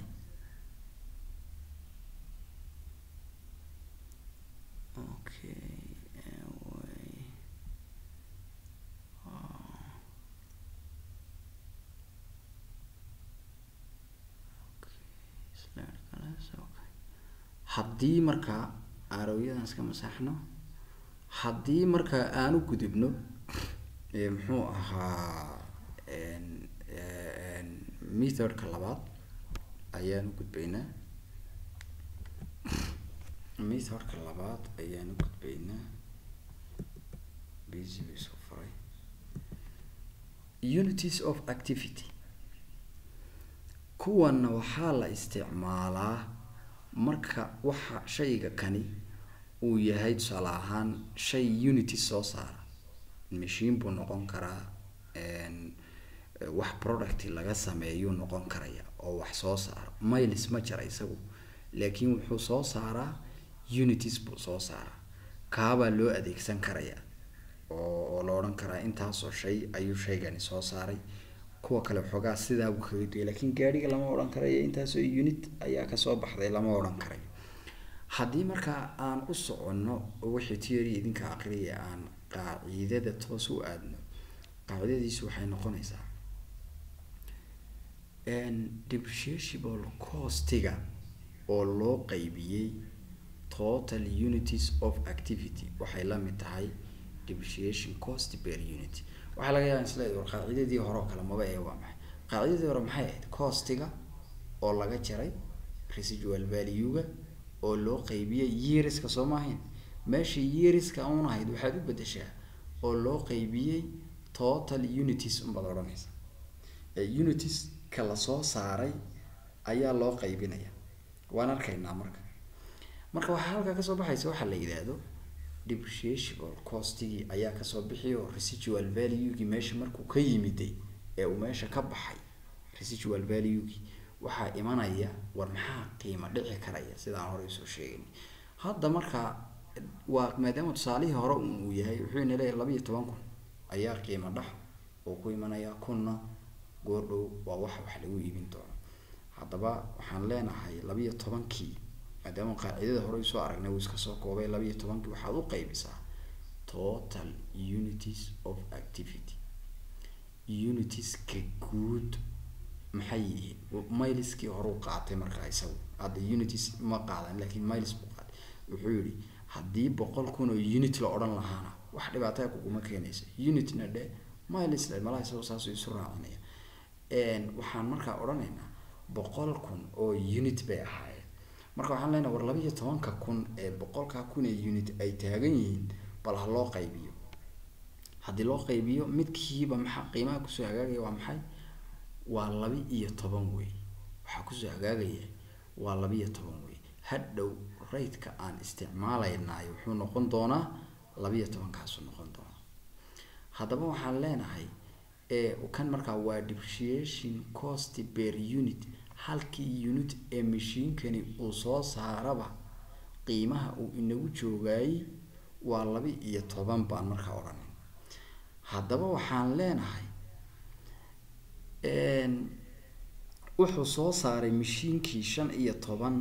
okay anyway haddii markaa aarowyadan iska masaxno haddii markaa aanu gudubno muxuu ahaa methodka labaad ayaan u gudbaynaa methodka labaad ayaan u gudbaynaa busy bay soo faray unities of activity kuwanna waxaa la isticmaalaa marka waxa shayga kani uu yahay tusaale ahaan shay unity soo saara machine buu noqon karaa wax product laga sameeyuu noqon karaya oo wax soo saara miles ma jira isagu laakiin wuxuu soo saaraa unities buu soo saaraa kaabaa loo adeegsan karaya oo oo la odhan karaa intaasoo shay ayuu shaygani soo saaray kuwa kale waxoogaa sidaa buu kaga duway laakiin gaadhiga lama odhan karayo intaasoo unit ayaa kasoo baxday lama odhan karayo haddii markaa aan u soconno wixii theory idinka aqriya aan qaacidada toos u aadno qaacidadiisu waxay noqonaysaa depreciable costiga oo loo qaybiyey total unities of activity waxay la mid tahay depreciation cost per unit waxaa laga yaaba isleedahay war qaacidadii hore oo kale maba ee waa maxay qaacidadii hore maxay ahayd costiga oo laga jaray residual value-ga oo loo qaybiyey yeariska soo maahayn meesha yeariska un ahayd waxaad u bedeshaa oo loo qaybiyey total unities unbaad odhanaysa ee unities ka lasoo saaray ayaa loo qaybinaya waan arkaynaa marka marka waxaa halkaa kasoo baxaysa waxaa la yidhaahdo depreciable costigii ayaa kasoo bixi oo residual value-gii meesha markuu ka yimiday ee uu meesha ka baxay residual value-gii waxaa imanaya war maxaa qiimo dhici karaya sidaan hore usoo sheegay hadda marka waa maadaama tusaalihii hore uu yahay wuxuu ina leeyahay laba iyo toban kun ayaa qiimo dhax oo ku imanaya kunna goordhow waa wax wax lagu iibin doono haddaba waxaan leenahay labiyo tobankii maadaama qaacidada hore usoo aragnay uu iska soo koobay labiyo tobankii waxaad u qaybisaa total unities of activity unitieska guud maxay yihiin miliskii hore u qaatay markaa isagu hadda unities ma qaadan laakiin miles buu qaatay wuxuu yihi haddii boqol kun oo unit la odhan lahaana wax dhibaataya kuguma keenaysa unitna dhe miles dhe malaha isagu saasuu isu raacinaya waxaan markaa odhanaynaa boqol kun oo unit bay ahaayeen marka waxaan leenahay war labiiyo tobanka kun ee boqolkaa kun ee unit ay taagan yihiin bal ha loo qaybiyo haddii loo qaybiyo midkiiba maxaa qiimaha kusoo hagaagaya waa maxay waa laba iyo toban wey waxaa kusoo hagaagaya waa laba-iyo toban wey hadhow raydka aan isticmaalaynay wuxuu noqon doonaa laba-iyo tobankaasuu noqon doonaa haddaba waxaan leenahay kan markaa waa depreciation cost per unit halkii unit ee mashiinkani uu soo saaraba qiimaha uu inagu joogaayey waa laba iyo toban baan markaa odhanay haddaba waxaan leenahay wuxuu soo saaray mashiinkii shan iyo toban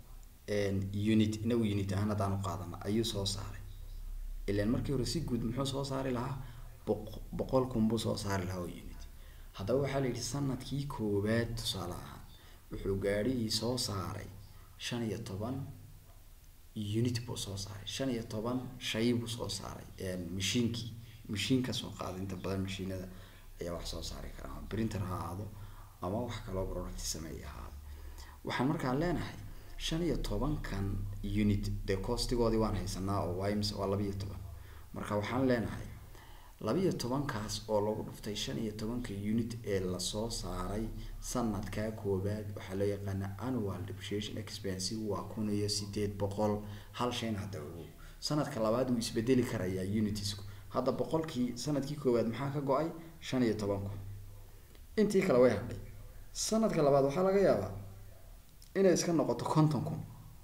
unit inagu unit ahaan haddaan u qaadana ayuu soo saaray ilan markii hore si guud muxuu soo saari lahaa boq boqol kun buu soo saari lahaa oo unit haddaba waxaa la yidhi sanadkii koowaad tusaale ahaan wuxuu gaadhihii soo saaray shan iyo toban unit buu soo saaray shan iyo toban shay buu soo saaray mashiinkii mashiinka soo qaada inta badan mashiinada ayaa wax soo saari kara ama printer ha ahaado ama wax kaloo product sameeya ahaado waxaan markaa leenahay shan iyo tobankan unit dee costigoodii waan haysanaa oo waa imise waa laba-iyo toban marka waxaan leenahay laba-iyo tobankaas oo lagu dhuftay shan iyo tobanka unit ee lasoo saaray sanadkaa koowaad waxaa loo yaqaana annual depreciation expense waa kun iyo sideed boqol hal shayna hadda ogow sanadka labaad wuu isbedeli karayaa unitiesku hadda boqolkii sanadkii koowaad maxaa ka go-ay shan iyo toban kun intii kale way hadhay sanadka labaad waxaa laga yaabaa inay iska noqoto konton kun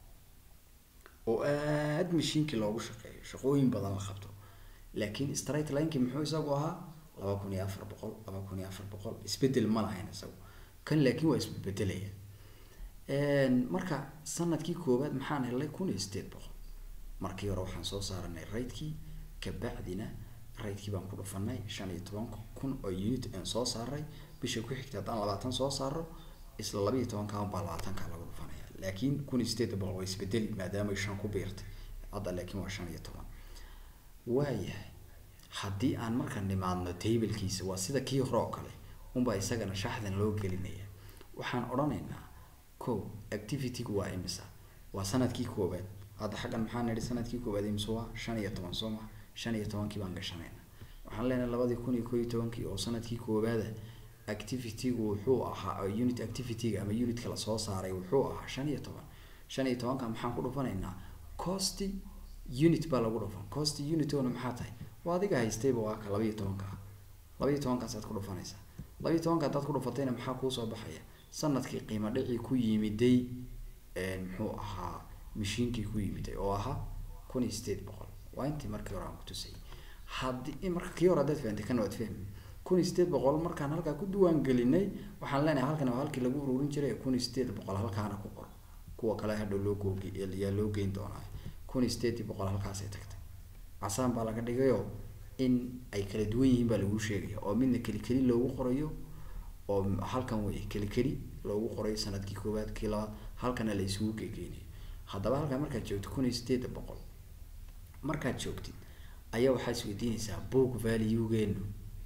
oo aada mashiinkii loogu shaqeeyo shaqooyin badan la qabto laakiin straight linekii muxuu isagu ahaa laba kun iyo afar boqol laba kun iyo afar boqol isbedel ma lahayn isagu kan laakiin waa isbedelaya marka sanadkii koowaad maxaan helnay kun iyo sideed boqol markii hore waxaan soo saaranay raydkii kabacdina raydkii baan ku dhufanay shan iyo toban kun oo unit aan soo saaray bisha ku xigta haddaan labaatan soo saaro isla laba iyo tobankaa baa labaatankaa lagu dhufanaya laakiin kun iyo sideed boqol waa isbedeli maadaama shan ku biirtay hadda laakiin waa shan iyo toban waayahay haddii aan marka nimaadno tablkiisa waa sida kii hore oo kale unbaa isagana shaxdan loo gelinaya waxaan odhanaynaa ko activitygu waa imisa waa sanadkii koowaad hadda xaggan maxaa nidhi sanadkii koowaad imisa waa shan iyo toban soo ma shan iyo tobankii baan gashanayna waxaan leenahay labadii kun iyo koo iyo tobankii oo sanadkii koowaada activitygu wuxuu ahaa unit activityga ama unitka lasoo saaray wuxuu ahaa shan iyo toban shan iyo tobanka maxaan ku dhufanaynaa cost unit baa lagu dhufan cost unitona maxaa tahay waa adiga haystayba waa ka laba iyo tobanka ah laba iyo tobankaasaad ku dhufanaysaa laba iyo tobanka haddaad ku dhufatayna maxaa kuusoo baxaya sanadkii qiimo dhicii ku yimiday muxuu ahaa mashiinkii ku yimiday oo ahaa kun iyo sideed boqol waa intii markii hore aan ku tusayay haddii marka kii hore haddaad fahantay kana waad fahmi kun iyo sideed boqol markaan halkaa ku diwaan gelinay waxaan leenahay halkan waa halkii lagu ururin jiray kun iyo sideed boqol halkaana ku qor kuwa kale hadhow loo googe yaa loo geyn doonaa kun iyo sideedii boqol halkaasay tagtay casaan baa laga dhigayoo in ay kala duwan yihiin baa lagu sheegaya oo midna keli keli loogu qorayo oo halkan wey keli keli loogu qorayo sanadkii koowaad kii labaad halkana la isugu geegeynayo haddaba halkaa markaad joogto kun iyo sideeda boqol markaad joogtid ayaa waxaa isweydiinaysaa book valuegeenu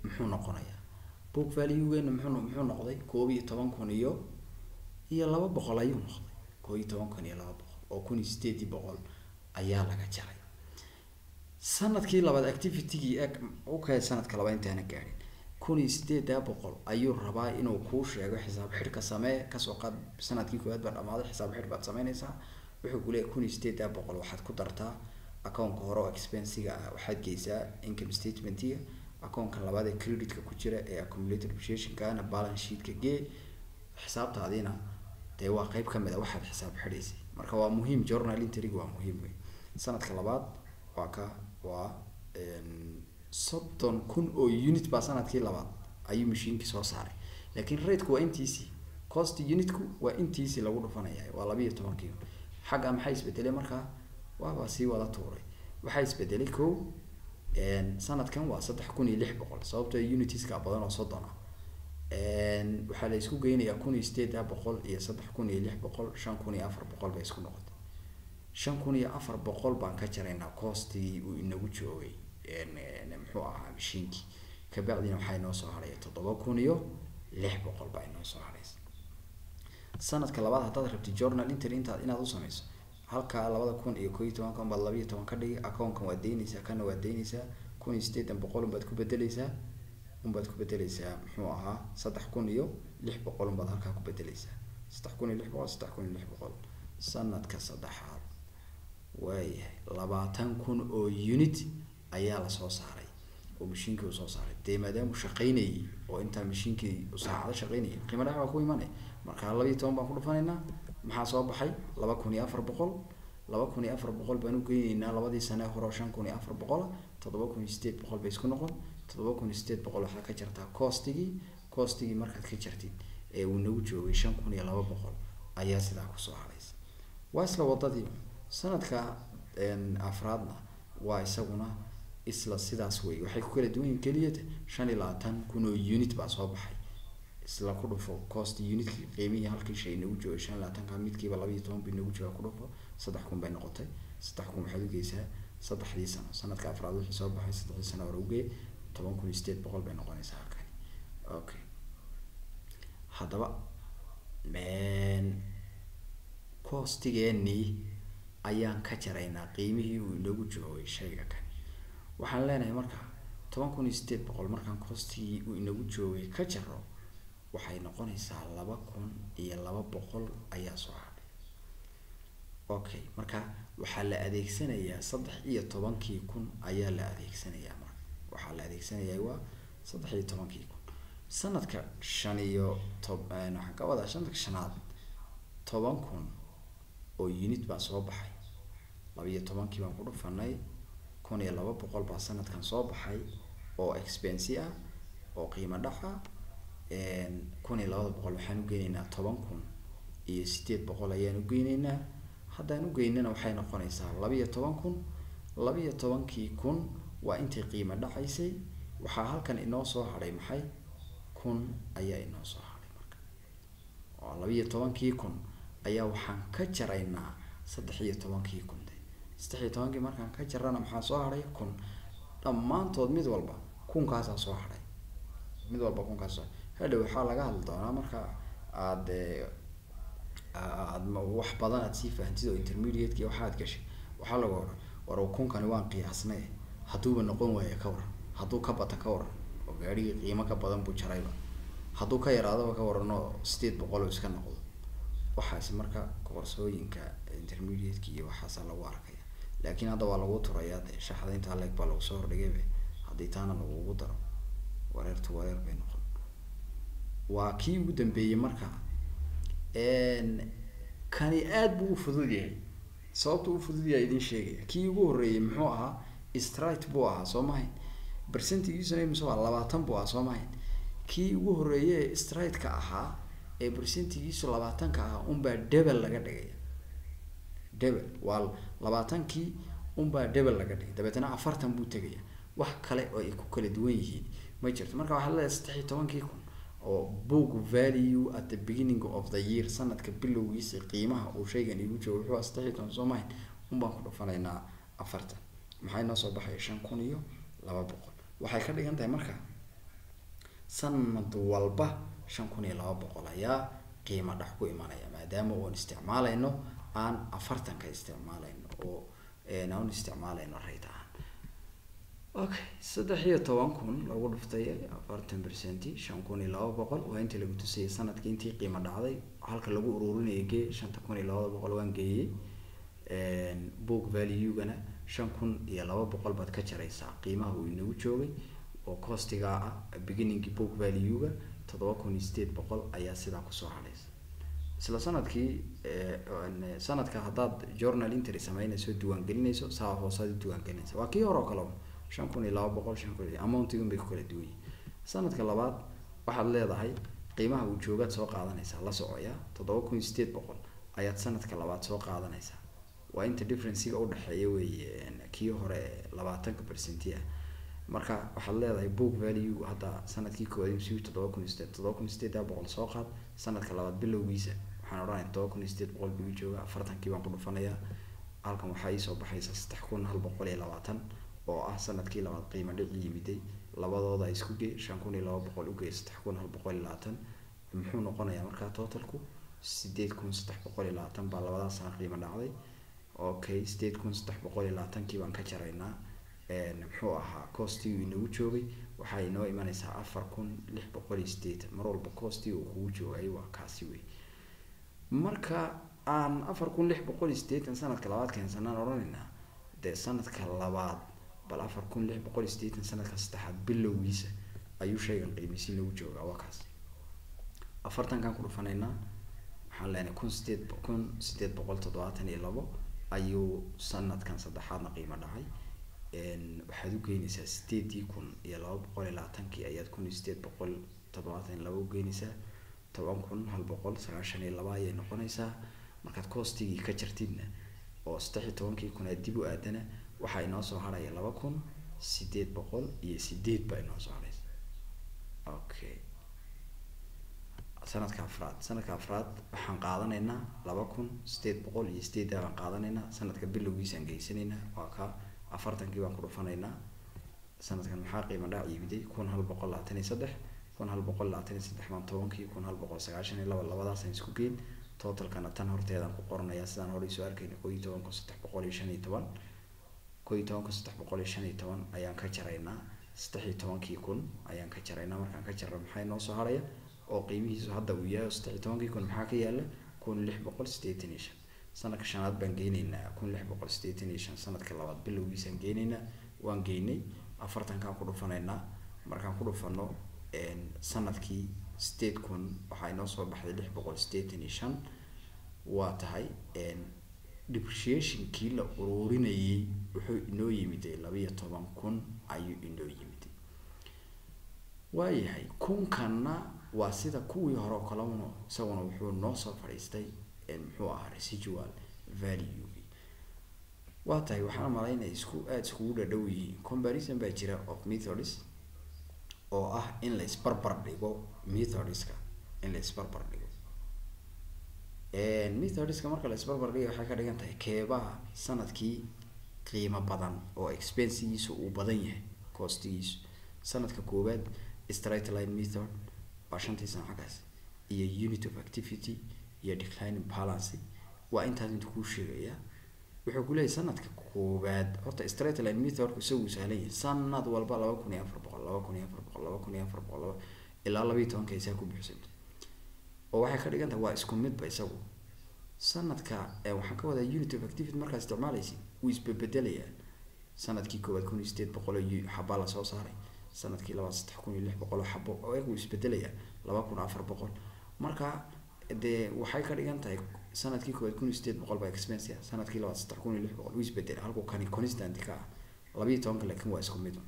muxuu noqonayaa book value-geena muxuu muxuu noqday koob iyo toban kun iyo iyo laba boqol ayuu noqday koob iyo toban kun iyo laba boqol oo kun iyo sideedii boqol ayaa laga jaray sanadkii labaad activity-gii eg okay sanadka labaad intaana gaadhin kun iyo sideedaa boqol ayuu rabaa inuu kuu sheego xisaab xidhka samee kasoo qaad sanadkii koowaad baa dhamaaday xisaab xidh baad sameynaysaa wuxuu ku leeyahay kun iyo sideedaa boqol waxaad ku dartaa accountka hore oo expensiga ah waxaad geysaa income statementiga accountka labaad ee creditka ku jira ee accumulated depreciationkana balance sheetka gee xisaabtaadiina dee waa qeyb kamid a waxaad xisaab xidhaysay marka waa muhiim journal entryga waa muhiim wey sanadka labaad waa ka waa soddon kun oo unit baa sanadkii labaad ayuu mashiinkii soo saaray laakiin rateku waa intiisii cost unitku waa intiisii lagu dhufanaya waa labiiyo tobankii xagga maxaa isbedelay markaa waabaa sii wada tuuray waxaa isbedelay ko sanadkan waa saddex kun iyo lix boqol sababtoo unitiska badan oo soddon ah waxaa la isku geynayaa kun iyo sideed boqol iyo saddex kun iyo lix boqol shan kun iyo afar boqol bay isku noqotay shan kun iyo afar boqol baan ka jaraynaa coostigii uu inagu joogay muxuu ahaa mashiinkii kabacdina waxaa inoo soo haraya toddoba kun iyo lix boqol baa inoo soo haraysa sanadka labaad haddaad rabti journal entry intaad inaad u sameyso halkaa labada kun iyo koo iyo tobankan baad labiiyo toban ka dhigi accounkan waad deyneysaa kana waad deyneysaa kun iyo sideetan boqol unbaad ku bedeleysaa unbaad ku bedeleysaa muxuu ahaa saddex kun iyo lix boqol unbaad halkaa ku bedeleysaa saddex kun iyo lix boqol saddex kun iyo lix boqol sanadka saddexaad waayahay labaatan kun oo unit ayaa lasoo saaray oo mashiinkii uu soo saaray dee maadaamuu shaqaynayay oo intaa mashiinkii uu saacado shaqaynayay qiimo dhac baa ku imanay markaa labiiyo toban baan ku dhufanaynaa maxaa soo baxay laba kun iyo afar boqol laba kun iyo afar boqol baan ugeyneynaa labadii sane hore oo shan kun iyo afar boqola toddoba kun iyo sideed boqol bay isku noqon toddoba kun iyo sideed boqol waxaad ka jartaa coostigii coostigii markaad ka jartid ee uu nagu joogay shan kun iyo laba boqol ayaa sidaa kusoo haraysa waa isla wadadii sanadka afraadna waa isaguna isla sidaas wey waxay ku kala duwan yihin keliyata shan iyo labaatan kun oo unit baa soo baxay isla ku dhufo cost unitkii qiimihii halkii shay nagu joogay shan iyo labaatanka midkiiba labiiyo toban bi nagu jooga ku dhufo saddex kun bay noqotay saddex kun waxaad ugeysaa saddexdii sano sanadka afraad wixii soo baxay saddexdii sano hore ugee toban kun iyo sideed boqol bay noqonaysaa halkani okay haddaba costigeenii ayaan ka jaraynaa qiimihii uu inagu joogay shayga kani waxaan leenahay marka toban kun iyo sideed boqol markaan costigii uu inagu joogay ka jaro waxay noqonaysaa laba kun iyo laba boqol ayaa soo hadhay okay marka waxaa la adeegsanayaa saddex iyo tobankii kun ayaa la adeegsanayaa marka waxaa la adeegsanayaa waa saddex iyo tobankii kun sanadka shan iyo tob waxaan ka wadaa sanadka shanaad toban kun oo unit baa soo baxay labiiyo tobankii baan ku dhufanay kun iyo laba boqol baa sanadkan soo baxay oo expensi ah oo qiimo dhaca kun iyo labada boqol waxaan ugeyneynaa toban kun iyo sideed boqol ayaan ugeyneynaa haddaan ugeynana waxay noqonaysaa labiiyo toban kun labiiyo tobankii kun waa intii qiimo dhacaysay waxaa halkan inoo soo hadhay maxay kun ayaa inoo soo hadhay marka oo labiiyo tobankii kun ayaa waxaan ka jaraynaa saddex iyo tobankii kun de saddex iyo tobankii markaan ka jarana maxaa soo hadhay kun dhammaantood mid walba kunkaasaa soo hadhay mid walba kunkaas soo hadhow waxaa laga hadli doonaa marka aad aad wax badan aad sii fahantid oo intermediateki waxaad gashay waxaa laga oran war kunkani waan qiyaasnay hadduuba noqon waaya ka waran hadduu ka bata ka waran oo gaadhigii qiimo ka badan buu jarayba hadduu ka yaraadaba ka waran oo sideed boqol oo iska noqdo waxaasi marka koorsooyinka intermediateki iyo waxaasa lagu arkaya laakiin hadda waa lagu turayaa dee shaxda intaa leeg baa lagu soo hordhigaybe haddii taana lagugu daro wareertu wareer bay noqon waa kii ugu dambeeyey marka kani aada buu u fudud yahay sababta u fudud yahay idin sheegaya kii ugu horreeyey muxuu ahaa strite buu ahaa soo mahayn percentigiisuna mise waa labaatan buu ahaa soo mahayn kii ugu horreeye ee strite-ka ahaa ee percentigiisu labaatanka ahaa unbaa debel laga dhigaya debel waa labaatankii unbaa debel laga dhigay dabeetna afartan buu tegaya wax kale oo ay ku kala duwan yihiin ma jirto marka waxaad leedahay saddex iyo tobankii kun oo book value at the beginning of the year sanadka bilowgiisa qiimaha uu shaygan igu joogo wuxuu saddex iyo toban soo mahayn unbaan ku dhufanaynaa afartan maxay noo soo baxaya shan kun iyo laba boqol waxay ka dhigan tahay marka sanad walba shan kun iyo laba boqol ayaa qiimo dhac ku imanaya maadaama oon isticmaalayno aan afartanka isticmaalayno oo aan isticmaalayno rayt ahaan okay saddex iyo toban kun lagu dhuftay afartan percenti shan kun iyo laba boqol waa intii lagu tusayay sanadkii intii qiimo dhacday halka lagu ururinaya gee shanta kun iyo labada boqol waan geeyey book value-gana shan kun iyo laba boqol baad ka jaraysaa qiimaha uu inagu joogay oo costiga ah beginningi book value-ga toddoba kun iyo sideed boqol ayaa sidaa kusoo hadhaysa isla sanadkii sanadka haddaad journal intry sameynayso diiwaangelinayso saa hoosaad u diiwaangelinaysa waa kii hore oo kale shan kun iyo laba boqol shan kun iyo amountigun bay ku kala duwan yihin sanadka labaad waxaad leedahay qiimaha uu joogaad soo qaadanaysaa la socoya toddoba kun iyo sideed boqol ayaad sanadka labaad soo qaadanaysaa waa inta differencega udhexeeya wey kii hore labaatanka percenti ah marka waxaad leedahay book value hadda sanadkii koowaad mcu toddoba kun iyo sideed toddoba kun iyo sideed boqol soo qaad sanadka labaad bilowgiisa waxaan odhanaya toddoba kun iyo sideed boqol buu jooga afartankii baan ku dhufanayaa halkan waxaa iisoo baxaysa saddex kun hal boqol iyo labaatan oo ah sanadkii labaad qiimo dhici yimiday labadooda isku gee shan kun iyo laba boqol ugee saddex kun hal boqol iyo labaatan muxuu noqonayaa markaa totalku sideed kun saddex boqol iyo labaatan baa labadaas sana qiimo dhacday okay sideed kun saddex boqol iyo labaatankii baan ka jaraynaa muxuu ahaa costiguu inagu joogay waxaa inoo imanaysaa afar kun lix boqol iyo sideetan mar walba costiga uu kugu joogay waa kaasi wey marka aan afar kun lix boqol iyo sideetan sanadka labaad keensanaan odhanaynaa dee sanadka labaad bal afar kun lix boqol iyo sideetan sanadka saddexaad bilowgiisa ayuu shaygan qiimisi nagu joogaa waa kaas afartankan ku dhufanaynaa waxaan leenahay kun sideed kun sideed boqol toddobaatan iyo labo ayuu sanadkan saddexaadna qiimo dhacay waxaad u geynaysaa sideedii kun iyo laba boqol iyo labaatankii ayaad kun iyo sideed boqol toddobaatan iyo laba u geynaysaa toban kun hal boqol sagaashan iyo laba ayay noqonaysaa markaad coostigii ka jartidna oo saddex iyo tobankii kun aad dib u aadana waxaa inoo soo harhaya laba kun sideed boqol iyo sideed baa inoo soo harhaysa okay sanadka afraad sanadka afraad waxaan qaadanaynaa laba kun sideed boqol iyo sideeddaa baan qaadanaynaa sanadka bilowgiisaan geysanaynaa waa ka afartankii baan ku dhufanaynaa sanadkan maxaa qiimo dhac iibiday kun hal boqol labaatan iyo saddex kun hal boqol labaatan iyo saddex baan tobankii kun hal boqol sagaashan iyo laba labadaasaan isku geyn totalkana tan horteedaan ku qoranayaa sidaan hore isoo arkayna koo iyo toban kun saddex boqol iyo shan iyo toban koo iyo toban kun saddex boqol iyo shan iyo toban ayaan ka jaraynaa saddex iyo tobankii kun ayaan ka jaraynaa markaan ka jarra maxaa inoo soo haraya oo qiimihiisu hadda uu yahay saddex iyo tobankii kun maxaa ka yaala kun lix boqol sideetan iyo shan sanadka shanaad baan geynaynaa kun lix boqol sideetan iyo shan sanadka labaad bilowgiisaan geynaynaa waan geynay afartankaan ku dhufanaynaa markaan ku dhufano sanadkii sideed kun waxaa inoo soo baxday lix boqol sideetan iyo shan waa tahay depreciationkii la ururinayay wuxuu inoo yimiday labiyo toban kun ayuu inoo yimiday waayahay kunkanna waa sida kuwii hore oo kalena isaguna wuxuu noo soo fadhiistay muxuu ahaa residual value waa tahay waxaan malaynaya isku aada iskugu dhadhow yihiin comparison baa jira of methods oo ah in la isbarbar dhigo methodska in la isbarbar dhigo methodska marka la isbarbar dhiga waxay ka dhigan tahay keebaha sanadkii qiimo badan oo expensigiisu uu badan yahay costigiisu sanadka koowaad straight line method waa shantii sano xaggaas iyo unit of activity iyo declining balance waa intaas intu kuu sheegaya wuxuu ku leeyahy sanadka koowaad horta straight line methodku isagu sahlan yahay sanad walba laba kun iyo afar boqol laba kun iyo afar boqol laba kun iyo afar boqol laba ilaa labayo tobanka isaa ku buuxsanta oo waxay ka dhigan tahay waa isku midba isagu sanadka waxaan ka wadaa unit of activity markaad isticmaalaysid wuu isbebedelayaa sanadkii koowaad kun iyo sideed boqol oo xabaa lasoo saaray sanadkii labaad saddex kun iyo lix boqol oo xabo oo eeg wuu isbedelayaa laba kun afar boqol marka dee waxay ka dhigan tahay sanadkii koowaad kun iyo sideed boqol baa expensia sanadkii labaad saddex kun iyo lix boqol wuu isbedela halkuu kani constant ka ah labayo tobanka laakiin waa isku mid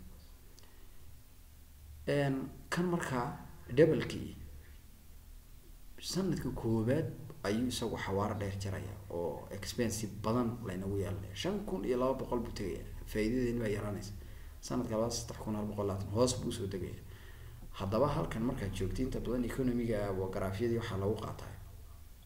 kan markaa doublekii sanadka koowaad ayuu isagu xawaaro dheer jaraya oo expensive badan laynagu yeelanaya shan kun iyo laba boqol buu tegaya faa'iidadeeni baa yaraanaysa sanadka labaad saddex kun hal boqol labaatan hoos buu usoo degaya haddaba halkan markaad joogta inta badan economiga garaafyadii waxaa lagu qaataa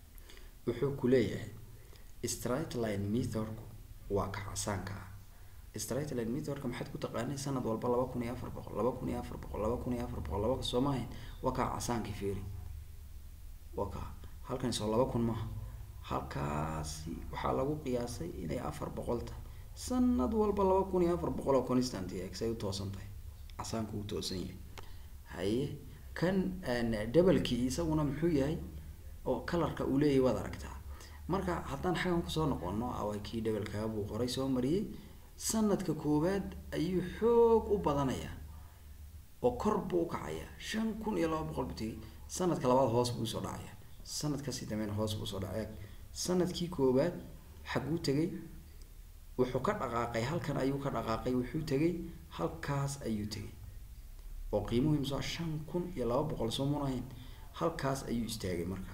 wuxuu ku leeyahay straight line methodku waa ka casaanka ah straight line methodka maxaad ku taqaanay sanad walba laba kun iyo afar boqol laba kun iyo afar boqol laba kun iyo afar boqol laba soo maahayn waa kaa casaankii feeri waa kaa halkan soo laba kun maaha halkaasi waxaa lagu qiyaasay inay afar boqol tahay sanad walba laba kun iyo afar boqol oo constant x ay u toosan tahay casaanku u toosan yahay haye kan doublekii isaguna muxuu yahay oo colorka uu leeyahay waad aragtaa marka haddaan xaggan kusoo noqono awa kii doublekaga buu qoray soo mariyey sanadka koowaad ayuu xoog u badanayaa oo kor buu ukacaya shan kun iyo laba boqol buu tegay sanadka labaad hoos buu usoo dhacaya sanad kasii dambeyn hoos buu usoo dhacaya sanadkii koowaad xaguu tegay wuxuu ka dhaqaaqay halkan ayuu ka dhaqaaqay wuxuu tegay halkaas ayuu tegay oo qiimuhu imsa shan kun iyo laba boqol soo munahayn halkaas ayuu istaagay marka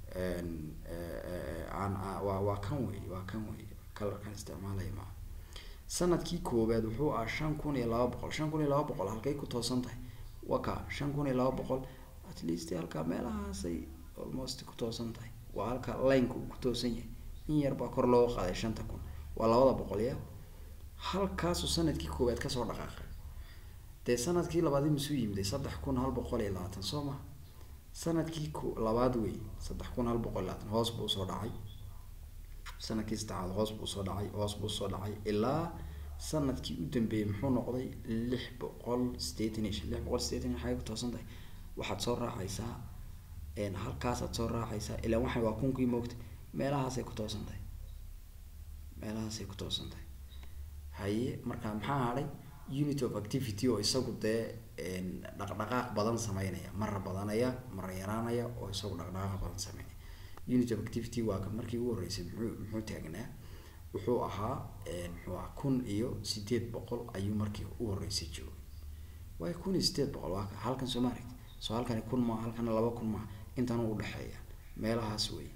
waa waa kan wey waa kan wey kalarkan isticmaalaya maa sanadkii koowaad wuxuu ah shan kun iyo laba boqol shan kun iyo laba boqol halkay ku toosan tahay waa ka shan kun iyo laba boqol at least halkaa meelahaasay almost ku toosan tahay waa halka lineka uu ku toosan yahay in yar baa kor looga qaaday shanta kun waa labada boqol ya halkaasuu sanadkii koowaad kasoo dhaqaaqay dee sanadkii labaad imisuu yimiday saddex kun hal boqol iyo labaatan soo ma sanadkii ko labaad wey saddex kun hal boqol iyo labaatan hoos buu usoo dhacay sanadkii saddexaad hoos buu usoo dhacay hoos buu usoo dhacay ilaa sanadkii u dambeeyey muxuu noqday lix boqol sideetan iyo shan lix boqol sideetan iyo xagay ku toosan tahay waxaad soo raacaysaa halkaasaad soo raacaysaa ilaa waxan waa kunkii moogta meelahaasay ku toosan tahay meelahaasay ku toosan tahay haye marka maxaa hadhay unit of activity oo isagu dee dhaqdhaqaaq badan sameynaya mara badanaya mara yaraanaya oo isagu dhaqdhaqaaq badan sameynaya unit of activity waa ka markii ugu horreysay muxuu muxuu taagnaa wuxuu ahaa muxuu ahaa kun iyo sideed boqol ayuu markii u horreysay joogay waayo kun iyo sideed boqol waa ka halkan soo maaragti soo halkani kun maa halkana laba kun maa intan u dhexeeya meelahaas wey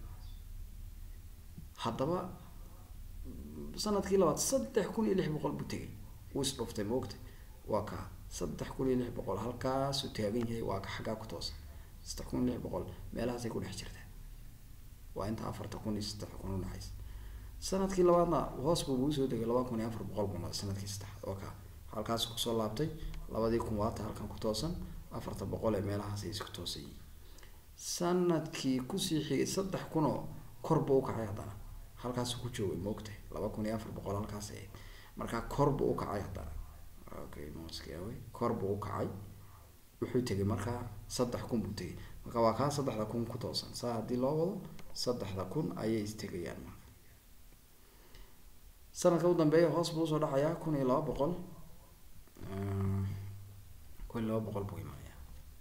haddaba sanadkii labaad saddex kun iyo lix boqol buu tegay wuu isdhuftay maogta waa kaa saddex kun iyo lix boqol halkaasuu taagan yahay waa ka xaggaa ku toosan saddex kun iyo lix boqol meelahaasay ku dhex jirtaa waa inta afarta kun iyo saddex kun udhexaysa sanadkii labaadna hoos buu ugu soo degay laba kun iyo afar boqol buu noqday sanadkii saddexaad waa kaa halkaas kusoo laabtay labadii kun waata halkan ku toosan afarta boqol ee meelahaasay isku toosan yihiin sanadkii kusii xigay saddex kun oo kor buu ukacay haddana halkaasuu ku joogay maogtahay laba kun iyo afar boqol halkaas ahayd markaa kor buu ukacay haddana okay moskaawe kor buu ukacay wuxuu tegay markaa saddex kun buu tegay marka waa kaa saddexda kun ku toosan saa haddii loo wado saddexda kun ayay istegayaan marka sanadka u dambeeya hoos buu usoo dhacayaa kun iyo laba boqol kun iyo laba boqol buu imaanayaa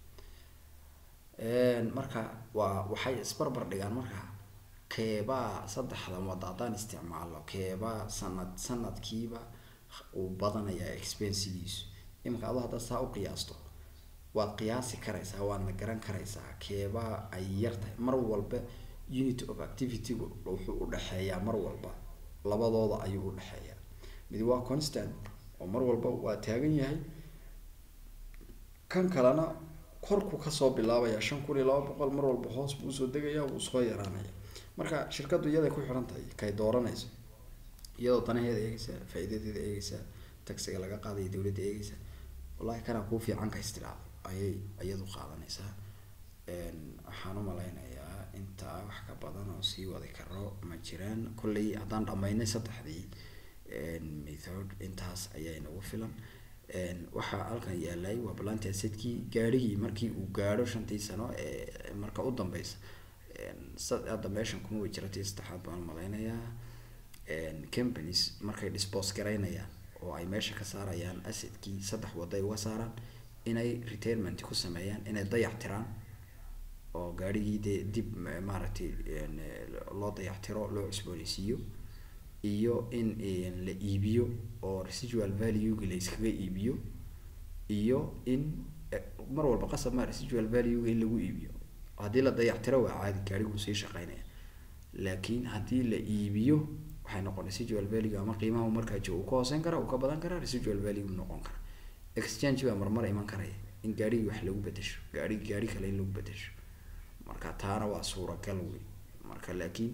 marka waa waxay isbarbar dhigaan marka keebaa saddexda wada haddaan isticmaalo keebaa sanad sanadkiiba uu badanayaa expensigiisu iminka ado haddaad saa u qiyaasto waad qiyaasi karaysaa waadna garan karaysaa keebaa ay yar tahay mar walba unit of activitygu wuxuu udhexeeyaa mar walba labadooda ayuu udhexeeyaa mid waa constant oo mar walba waa taagan yahay kan kalena korku kasoo bilaabaya shan kun iyo laba boqol mar walba hoos buu usoo degaya wuu soo yaraanaya marka shirkadu iyaday ku xiran tahay kay dooranayso iyadoo danaheeda eegeysa faa-iidadeeda eegeysa taxiga laga qaadaya dawladda eegeysa wallahi kanaa kuu fiican ka istiraado ayay iyadu qaadanaysaa waxaan umalaynayaa intaa wax ka badan oo sii wadi karo ma jiraan kolley haddaan dhamaynay saddexdii method intaas ayaa inagu filan waxaa halkan yaalay waa balanta asedkii gaarhigii markii uu gaadho shantii sano ee marka u dambeysa hadda meeshan kuma way jiratii saddexaad baan malaynayaa companies markay dispose garaynayaan oo ay meesha ka saarayaan asedkii saddex wado ay uga saaraan inay retirement ku sameeyaan inay dayac tiraan oo gaarhigii dee dib maaragtay loo dayactiro loo cusbooneysiiyo iyo in la iibiyo oo residual valuega la iskaga iibiyo iyo in mar walba qasab ma residual valuega in lagu iibiyo haddii la dayactiro waa caadi gaariguu sii shaqeynaya laakiin haddii la iibiyo waxay noqon residual value ama qiimaha markaa joogo uu ka hooseyn kara uu ka badan karaa residual value noqon kara exchange baa marmar iman karaya in gaarigii wax lagu bedesho gaari gaari kale in lagu bedesho marka taana waa suuragal wey marka laakiin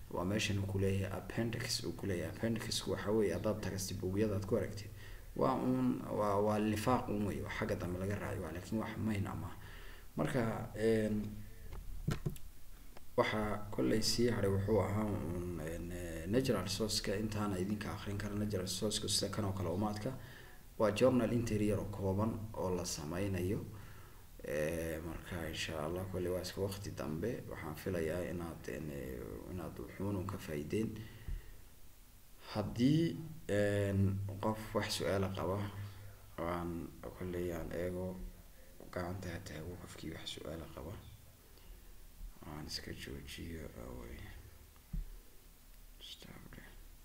waa meeshan uu kuleeyahay appendix uu kuleeyahay appendixku waxa weeye haddaad tagasti buugyada aad ku aragtid waa un waa waa lifaaq un wey oo xagga dambe laga raayo waa laakiin wax mayn ama marka een, waxaa kollay sii haray wuxuu ahaa un een, eh, natural resourceka intaana idinka akrin kara natural resourceka sida kan oo kale umaadka waa journal interior oo kooban oo la sameynayo Eh, marka insha allah kolley waa iska waqti dambe waxaan filayaa inaad een, eh, inaad wuxuunun ka faa'iideen haddii een, qof wax su-aala qaba waan kolley aan eego gacanta ha taago qofkii wax su-aala qaba aan iska joojiyo awey Stable.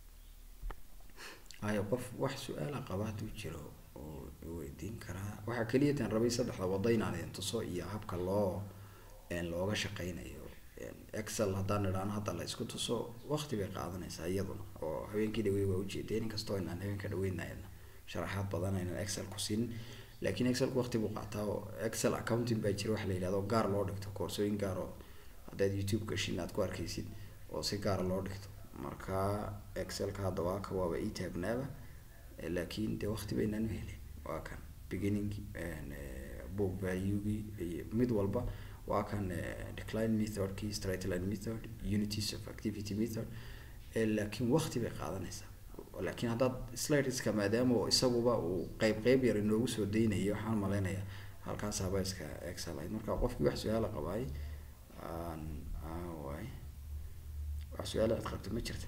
hayo qof wax su-aala qaba hadduu jiro oo weydiin karaa waxaa keliya tan rabay saddexda wado inaan idin tuso iyo habka loo een, looga shaqeynayo Een, excel haddaan idhaano hadda la isku tuso waqti bay qaadanaysaa iyaduna oo habeenkii dhawey waa ujeedeen inkastoo inaan habeenka dhaweynayna sharaxaad badan aynan excel ku siin laakiin excelku waqti buu qaataa oo excel accounting baa jira waxa la yidhahdo oo gaar loo dhigto koorsooyin gaar oo haddaad youtube gashin aad ku arkaysid oo si gaara loo dhigto marka excelka hadda waa ka waaba ii taagnaaba Eh, laakiin dee waqti baynaan u helin waa kan beginning and, eh, book valuegii iyo mid walba waa kan eh, decline methodkii straight line method unities of activity method Eh, laakiin waqti bay qaadanaysaa laakiin haddaad slideska maadaama oo isaguba uu qeyb qeyb yar inoogu soo daynayo waxaan malaynayaa halkaas haba iska excel ahayd marka qofkii wax su-aala qabaay aan aaway wax su-aala aad qabto ma jirta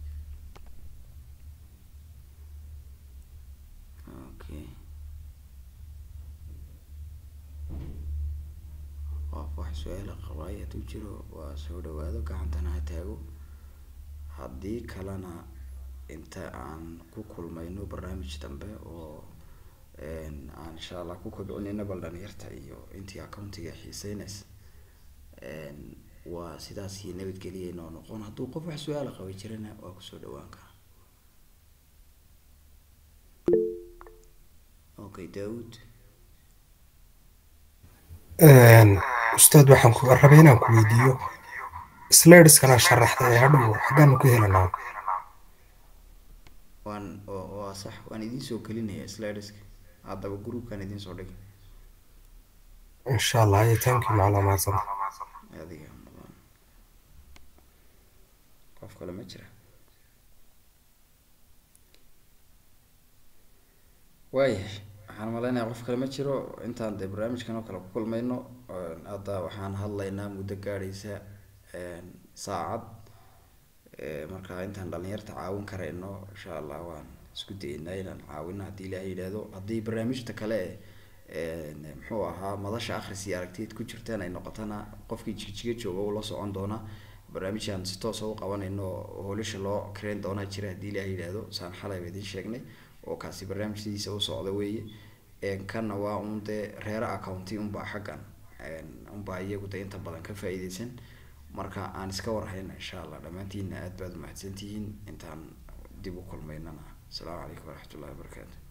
okay qof wax su-aala qabaay hadduu jiro waa soo dhawaado gacantana ha taago haddii kalena inta aan ku kulmayno barnaamij dambe oo een, aan insha allah ku kobcinayno bal dhalinyarta iyo intii accountiga xiiseynaysa een, waa sidaas iyo nabadgelya inoo noqon hadduu qof wax su-aala qabay jirana waa kusoo dhawaan karaa okay daawud ustaad waxaan ku rabay inaan ku weydiiyo slideskana sharaxda ee hadhow xaggaanu ka helanaa waan oo- waa sax waan idiin soo gelinaya slideska haddaba groupkan idiin soo dhigay insha allah ayo thank you macalaa mahadsan adiga mudan qof kale ma jira waayahay waxaan malaynayaa qof kale ma jiro intaan dee barnaamijkan oo kale ku kulmayno een, hadda waxaan hadlaynaa muddo gaadhaysa een, saacad Ee, marka intaan dhalinyarta caawin karayno insha allah waan isku dayeynaa inaan caawino haddii ilaahay yidhaahdo haddii barnaamijta kale ee een, muxuu ahaa madasha akhris iyo aragtiyeed ku jirtaan ay noqotana qofkii jigjiga jooga uu la socon doona barnaamijaan si toosa u qabanayno oo hoolisha loo kareyn doonaa jira haddii ilaahay yidhaahdo saan xalay ba idiin sheegnay oo kaasi barnaamij sidiisa u socda weeye Een, kanna waa un dee reero accounti unbaa xaggan een, unbaa iyagu dee inta badan ka faa'iideysan marka aan iska warhayna insha allah dhammaantiina aad baad umahadsantihiin intaan dib u kulmaynana asalaamu calaykum waraxmatullahi wabarakaatu